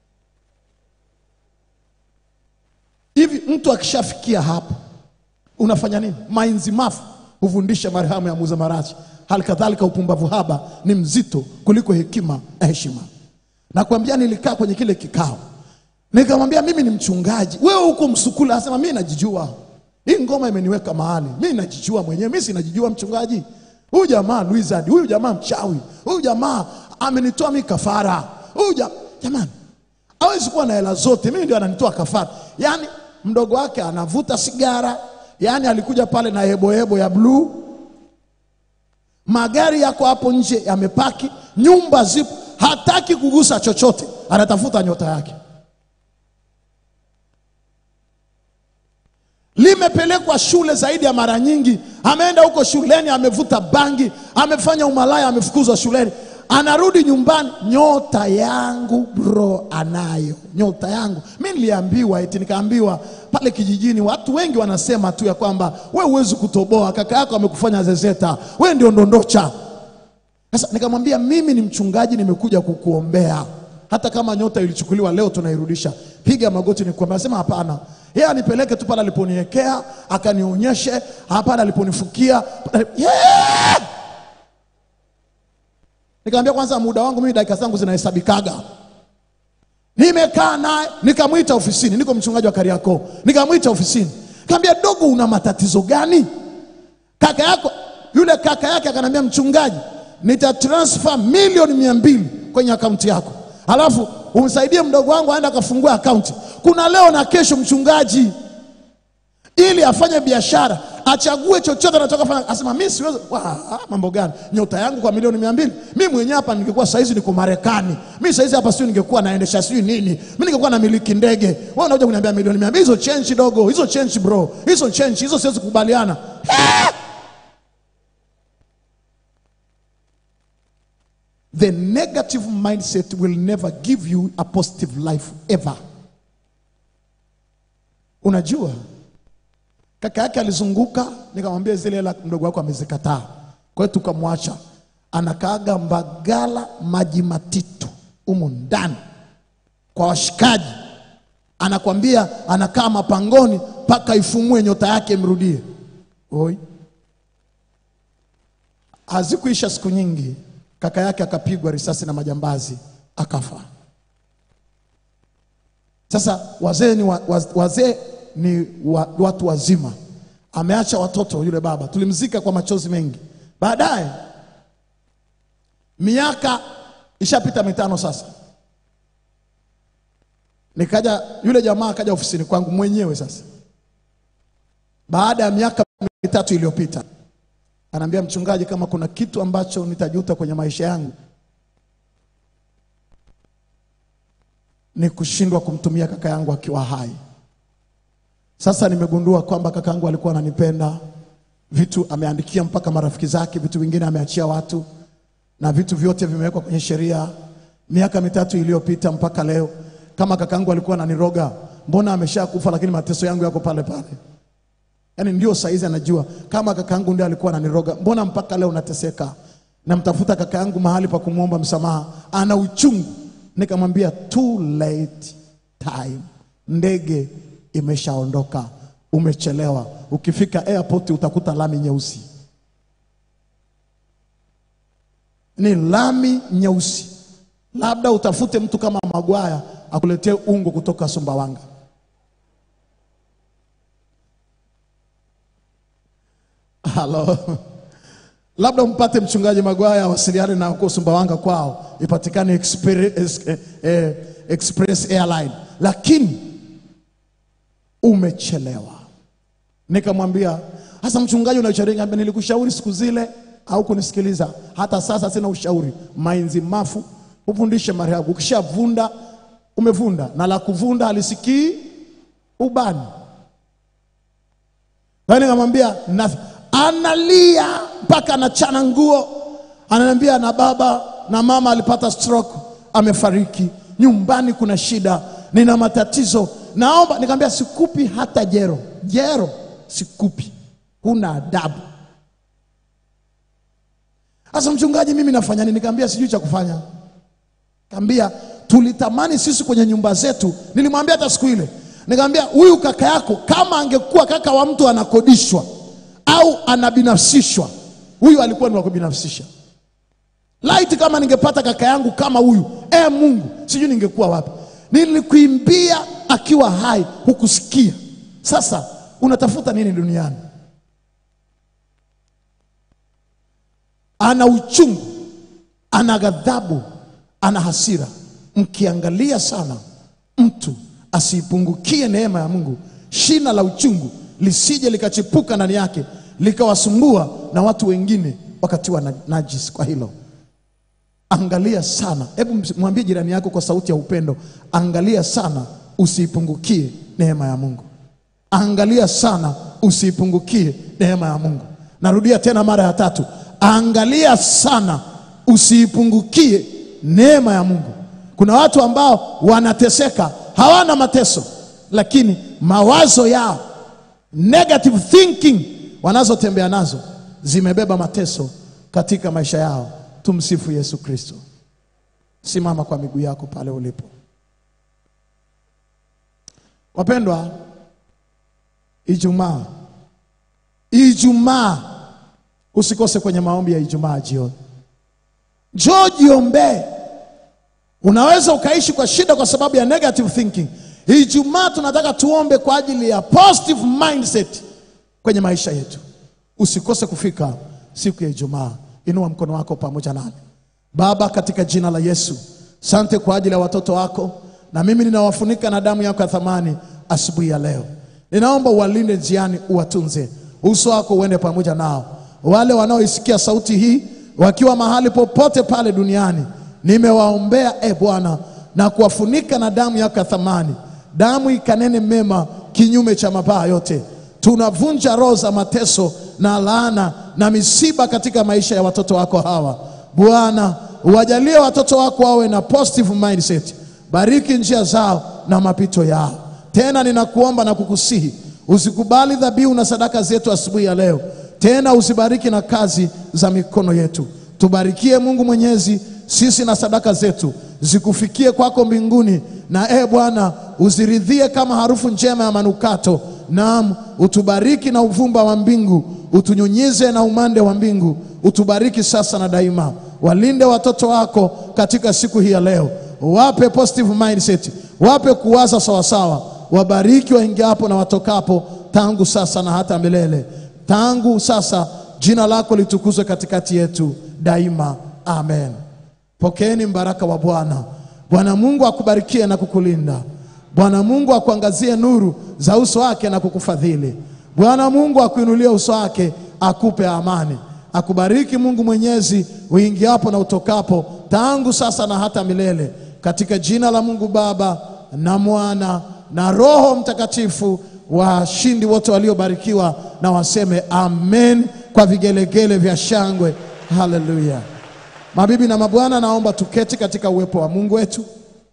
[SPEAKER 3] hivi mtu akishafikia hapo unafanya nini? Mainzi mafu hufundisha marhamu ya muuza marashi. Hali kadhalika upumbavu haba ni mzito kuliko hekima na heshima. Nakwambia, nilikaa kwenye kile kikao nikamwambia, mimi ni mchungaji, wewe huko msukula. Asema mimi najijua, hii ngoma imeniweka mahali, mimi najijua mwenyewe, mimi sinajijua mchungaji. Huyu jamaa wizard, huyu jamaa mchawi, huyu jamaa amenitoa mimi kafara, huyu jamaa jamani, hawezi kuwa na hela zote, mimi ndio ananitoa kafara. Yaani mdogo wake anavuta sigara, yaani alikuja pale na hebohebo ya bluu magari yako hapo nje yamepaki, nyumba zipo, hataki kugusa chochote, anatafuta nyota yake. Limepelekwa shule zaidi ya mara nyingi, ameenda huko shuleni, amevuta bangi, amefanya umalaya, amefukuzwa shuleni, anarudi nyumbani, nyota yangu bro, anayo nyota yangu. Mi niliambiwa eti, nikaambiwa pale kijijini, watu wengi wanasema tu ya kwamba we huwezi kutoboa, kaka yako amekufanya zezeta, we ndio ndondocha. Sasa nikamwambia mimi ni mchungaji, nimekuja kukuombea. Hata kama nyota ilichukuliwa leo, tunairudisha. Piga magoti nikuombea. Asema hapana, yeye anipeleke tu pale aliponiwekea, akanionyeshe hapana, aliponifukia pale- yeah! Nikamwambia kwanza, muda wangu mimi dakika zangu zinahesabikaga. Nimekaa naye nikamwita ofisini, niko mchungaji wa Kariakoo, nikamwita ofisini, nikamwambia dogo, una matatizo gani? Kaka yako yule kaka yake akanambia, mchungaji, nitatransfer milioni mia mbili kwenye akaunti yako, alafu umsaidie mdogo wangu aende akafungua akaunti. Kuna leo na kesho, mchungaji, ili afanye biashara, achague chochote anataka kufanya. Asema mimi siwezi. Wa, ah, mambo gani? Nyota yangu kwa milioni mia mbili? Mimi mwenyewe hapa ningekuwa saizi niko Marekani, mimi saizi hapa sio, ningekuwa naendesha sijui nini, mimi ningekuwa na miliki ndege. Wewe unakuja kuniambia milioni mia mbili? Hizo change dogo, hizo change bro, hizo change hizo siwezi kukubaliana. The negative mindset will never give you a positive life ever. Unajua, kaka yake alizunguka, nikamwambia zile hela mdogo wako amezikataa. Kwa hiyo tukamwacha anakaaga Mbagala maji matitu humu ndani kwa washikaji, anakwambia anakaa mapangoni mpaka ifumue nyota yake imrudie. Oi, hazikuisha siku nyingi, kaka yake akapigwa risasi na majambazi akafa. Sasa wazee ni wa, waz- wazee ni wa, watu wazima, ameacha watoto. Yule baba tulimzika kwa machozi mengi. Baadaye miaka ishapita mitano sasa, nikaja yule jamaa akaja ofisini kwangu mwenyewe sasa, baada ya miaka mitatu iliyopita, anaambia mchungaji, kama kuna kitu ambacho nitajuta kwenye maisha yangu ni kushindwa kumtumia kaka yangu akiwa hai. Sasa nimegundua kwamba kaka yangu alikuwa ananipenda, vitu ameandikia mpaka marafiki zake, vitu vingine ameachia watu, na vitu vyote vimewekwa kwenye sheria. Miaka mitatu iliyopita mpaka leo, kama kaka yangu alikuwa ananiroga, mbona ameshakufa, lakini mateso yangu yako pale pale. Yaani ndio saizi anajua kama kaka yangu ndio alikuwa ananiroga, mbona mpaka leo nateseka? Namtafuta kaka yangu mahali pa kumwomba msamaha, ana uchungu. Nikamwambia too late time, ndege imeshaondoka, umechelewa. Ukifika airport utakuta lami nyeusi, ni lami nyeusi. Labda utafute mtu kama Magwaya akuletee ungo kutoka Sumbawanga. Halo, labda mpate mchungaji Magwaya awasiliane na huko Sumbawanga kwao, ipatikane express, eh, eh, express airline, lakini umechelewa. Nikamwambia sasa, mchungaji, una ushauri gani? Nilikushauri siku zile au kunisikiliza? Hata sasa sina ushauri. Mainzi mafu ufundishe marehemu, ukishavunda umevunda, na la kuvunda halisikii ubani. Kwa hiyo nikamwambia na- analia mpaka anachana nguo, ananiambia na baba na mama alipata stroke, amefariki. Nyumbani kuna shida, nina matatizo, naomba. Nikamwambia sikupi hata jero, jero sikupi, huna adabu. Sasa mchungaji, mimi nafanya nini? Nikamwambia sijui cha kufanya. Kaambia tulitamani sisi kwenye nyumba zetu, nilimwambia hata siku ile, nikamwambia huyu kaka yako kama angekuwa kaka wa mtu anakodishwa au anabinafsishwa, huyu alikuwa ni wa kubinafsisha. Laiti kama ningepata kaka yangu kama huyu, e Mungu, sijui ningekuwa wapi. Nilikuimbia akiwa hai, hukusikia. Sasa unatafuta nini duniani? Ana uchungu, ana ghadhabu, ana hasira. Mkiangalia sana, mtu asiipungukie neema ya Mungu, shina la uchungu lisije likachipuka ndani yake likawasumbua na watu wengine wakatiwa na najis kwa hilo. Angalia sana, hebu ms- mwambie jirani yako kwa sauti ya upendo, angalia sana usiipungukie neema ya Mungu. Angalia sana usiipungukie neema ya Mungu. Narudia tena mara ya tatu, angalia sana usiipungukie neema ya Mungu. Kuna watu ambao wanateseka, hawana mateso, lakini mawazo yao negative thinking wanazotembea nazo zimebeba mateso katika maisha yao. Tumsifu Yesu Kristo. Simama kwa miguu yako pale ulipo. Wapendwa, Ijumaa, Ijumaa usikose kwenye maombi ya Ijumaa jioni. Njoo jiombee. Unaweza ukaishi kwa shida kwa sababu ya negative thinking. Ijumaa tunataka tuombe kwa ajili ya positive mindset kwenye maisha yetu. Usikose kufika siku ya Ijumaa. Inua mkono wako pamoja nami. Baba, katika jina la Yesu, sante kwa ajili ya watoto wako, na mimi ninawafunika na damu yako ya thamani asubuhi ya leo. Ninaomba uwalinde njiani, uwatunze, uso wako uende pamoja nao. Wale wanaoisikia sauti hii wakiwa mahali popote pale duniani, nimewaombea e Bwana na kuwafunika na damu yako ya thamani. Damu ikanene mema kinyume cha mabaya yote. Tunavunja roho za mateso na laana na misiba katika maisha ya watoto wako hawa. Bwana, uwajalie watoto wako wawe na positive mindset. Bariki njia zao na mapito yao. Tena ninakuomba na kukusihi usikubali dhabihu na sadaka zetu asubuhi ya leo. Tena usibariki na kazi za mikono yetu. Tubarikie Mungu Mwenyezi, sisi na sadaka zetu zikufikie kwako mbinguni, na e Bwana uziridhie kama harufu njema ya manukato. Naam, utubariki na uvumba wa mbingu, utunyunyize na umande wa mbingu. Utubariki sasa na daima. Walinde watoto wako katika siku hii ya leo, wape positive mindset, wape kuwaza sawasawa. Wabariki waingiapo na watokapo, tangu sasa na hata milele. Tangu sasa jina lako litukuzwe katikati yetu daima. Amen. Pokeeni mbaraka wa Bwana. Bwana Mungu akubarikie na kukulinda. Bwana Mungu akuangazie nuru za uso wake na kukufadhili. Bwana Mungu akuinulie uso wake akupe amani. Akubariki Mungu Mwenyezi uingiapo na utokapo, tangu sasa na hata milele, katika jina la Mungu Baba na Mwana na Roho Mtakatifu. Washindi wote waliobarikiwa na waseme amen kwa vigelegele vya shangwe. Haleluya! Mabibi na mabwana, naomba tuketi katika uwepo wa Mungu wetu.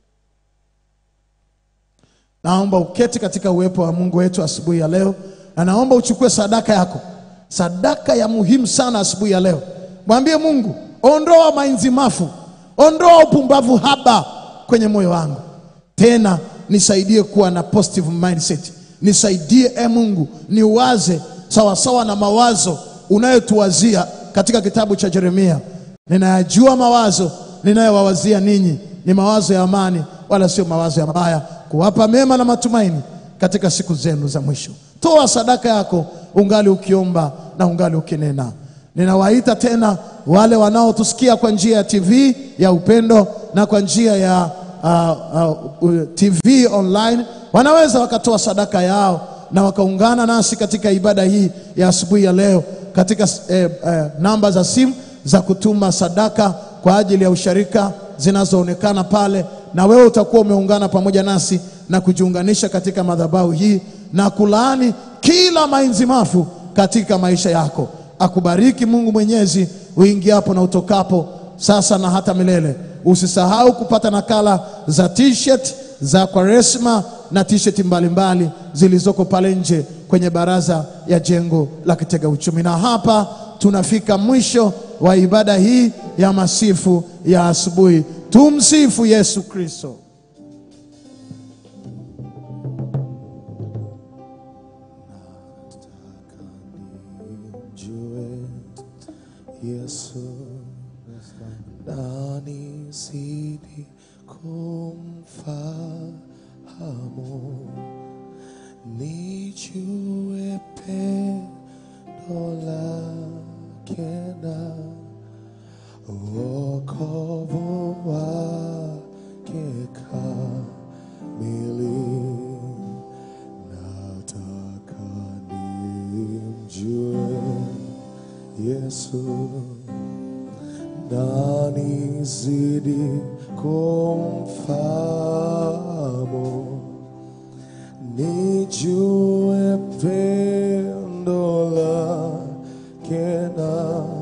[SPEAKER 3] Naomba uketi katika uwepo wa Mungu wetu asubuhi ya leo, na naomba uchukue sadaka yako, sadaka ya muhimu sana asubuhi ya leo. Mwambie Mungu, ondoa mainzi mafu, ondoa upumbavu haba kwenye moyo wangu, tena nisaidie kuwa na positive mindset. Nisaidie e Mungu, niwaze sawasawa na mawazo unayotuwazia katika kitabu cha Yeremia. Ninayajua mawazo ninayowawazia ninyi ni mawazo ya amani, wala sio mawazo ya mabaya, kuwapa mema na matumaini katika siku zenu za mwisho. Toa sadaka yako ungali ukiomba na ungali ukinena. Ninawaita tena wale wanaotusikia kwa njia ya TV ya Upendo na kwa njia ya uh, uh, TV online, wanaweza wakatoa sadaka yao na wakaungana nasi katika ibada hii ya asubuhi ya leo katika eh, eh, namba za simu za kutuma sadaka kwa ajili ya usharika zinazoonekana pale, na wewe utakuwa umeungana pamoja nasi na kujiunganisha katika madhabahu hii na kulaani kila mainzi mafu katika maisha yako. Akubariki Mungu Mwenyezi uingiapo na utokapo, sasa na hata milele. Usisahau kupata nakala za t-shirt za Kwaresma na t-shirt mbalimbali zilizoko pale nje kwenye baraza ya jengo la Kitega Uchumi. Na hapa tunafika mwisho wa ibada hii ya masifu ya asubuhi. Tumsifu Yesu Kristo.
[SPEAKER 1] Jue Yesu nani zidi kumfahamu, nijue pendo lake na wokovu wake kamili. Nataka nimjue Yesu nani zidi kumfahamu, nijue pendo lake na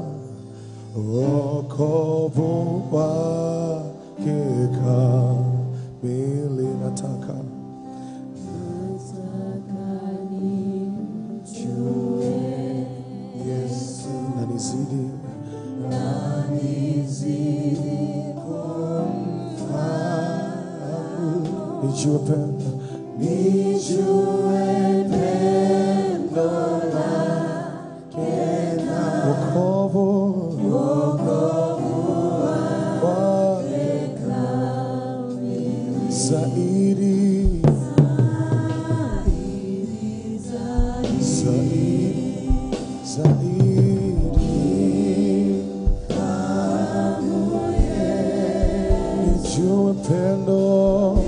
[SPEAKER 1] wokovu wake kamili. Nataka Yesu nanizidi nijue pendo wokovu wake zaidi zaidi zaidi nijue pendo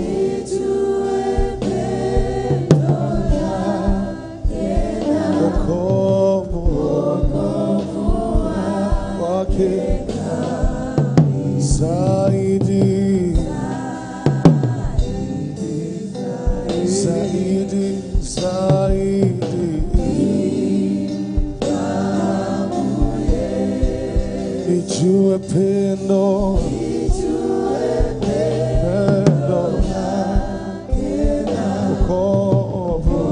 [SPEAKER 1] wokovu wake zaidi zaidi zaidi nijue pendo pendo wokovu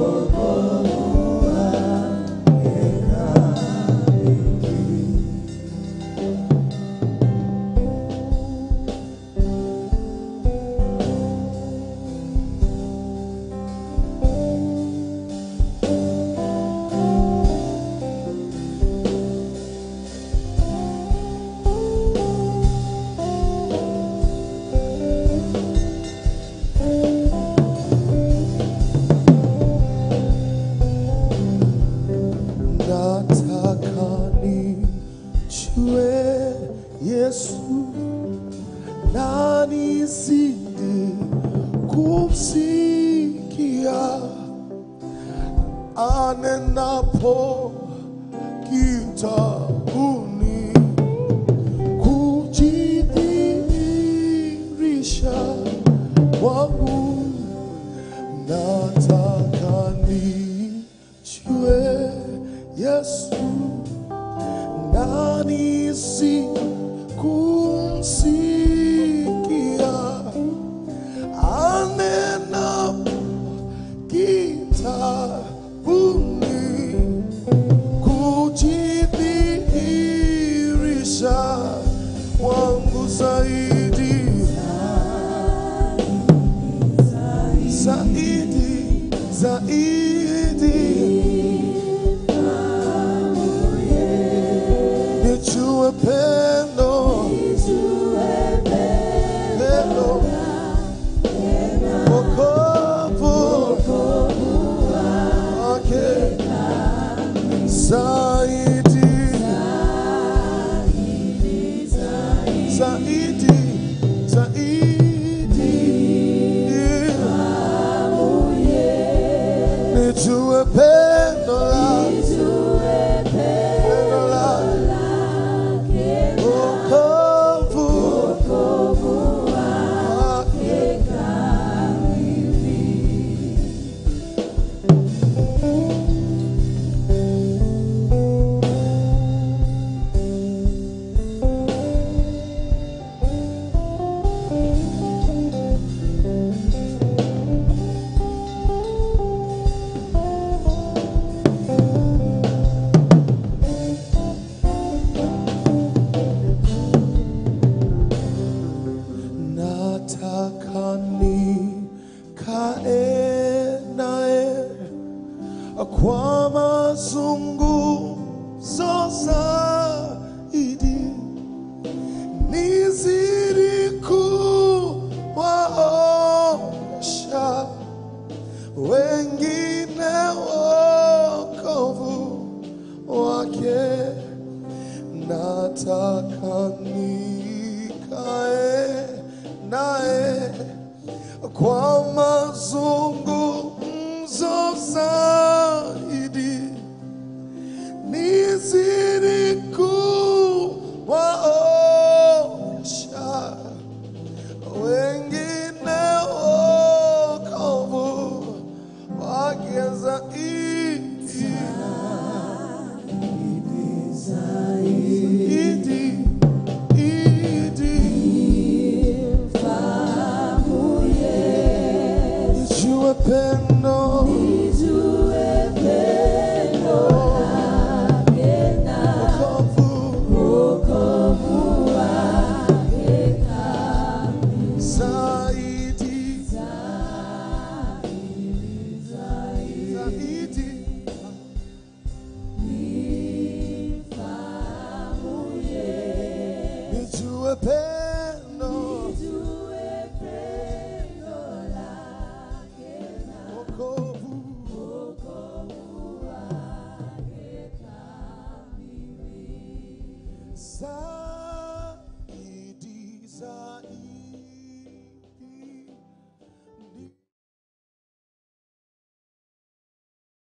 [SPEAKER 1] nataka nijue Yesu na nizidi kumsikia anenapo kitabuni kujidhihirisha kwangu nataka nijue Yesu nani si kumsikia anena kitabuni kujidhihirisha kwangu zaidi zaidi zaidi nijue pendo pendo wokovu wake zaidi zaidi zaidi nijue pendo la pendo la nataka nikae naye kwa mazungumzo zaidi, nizidi kuwaonyesha wengine wokovu wake zaidi zaidi idi nijue pendo wokovu zaidi zaidi nijue pendo wokovu zaidi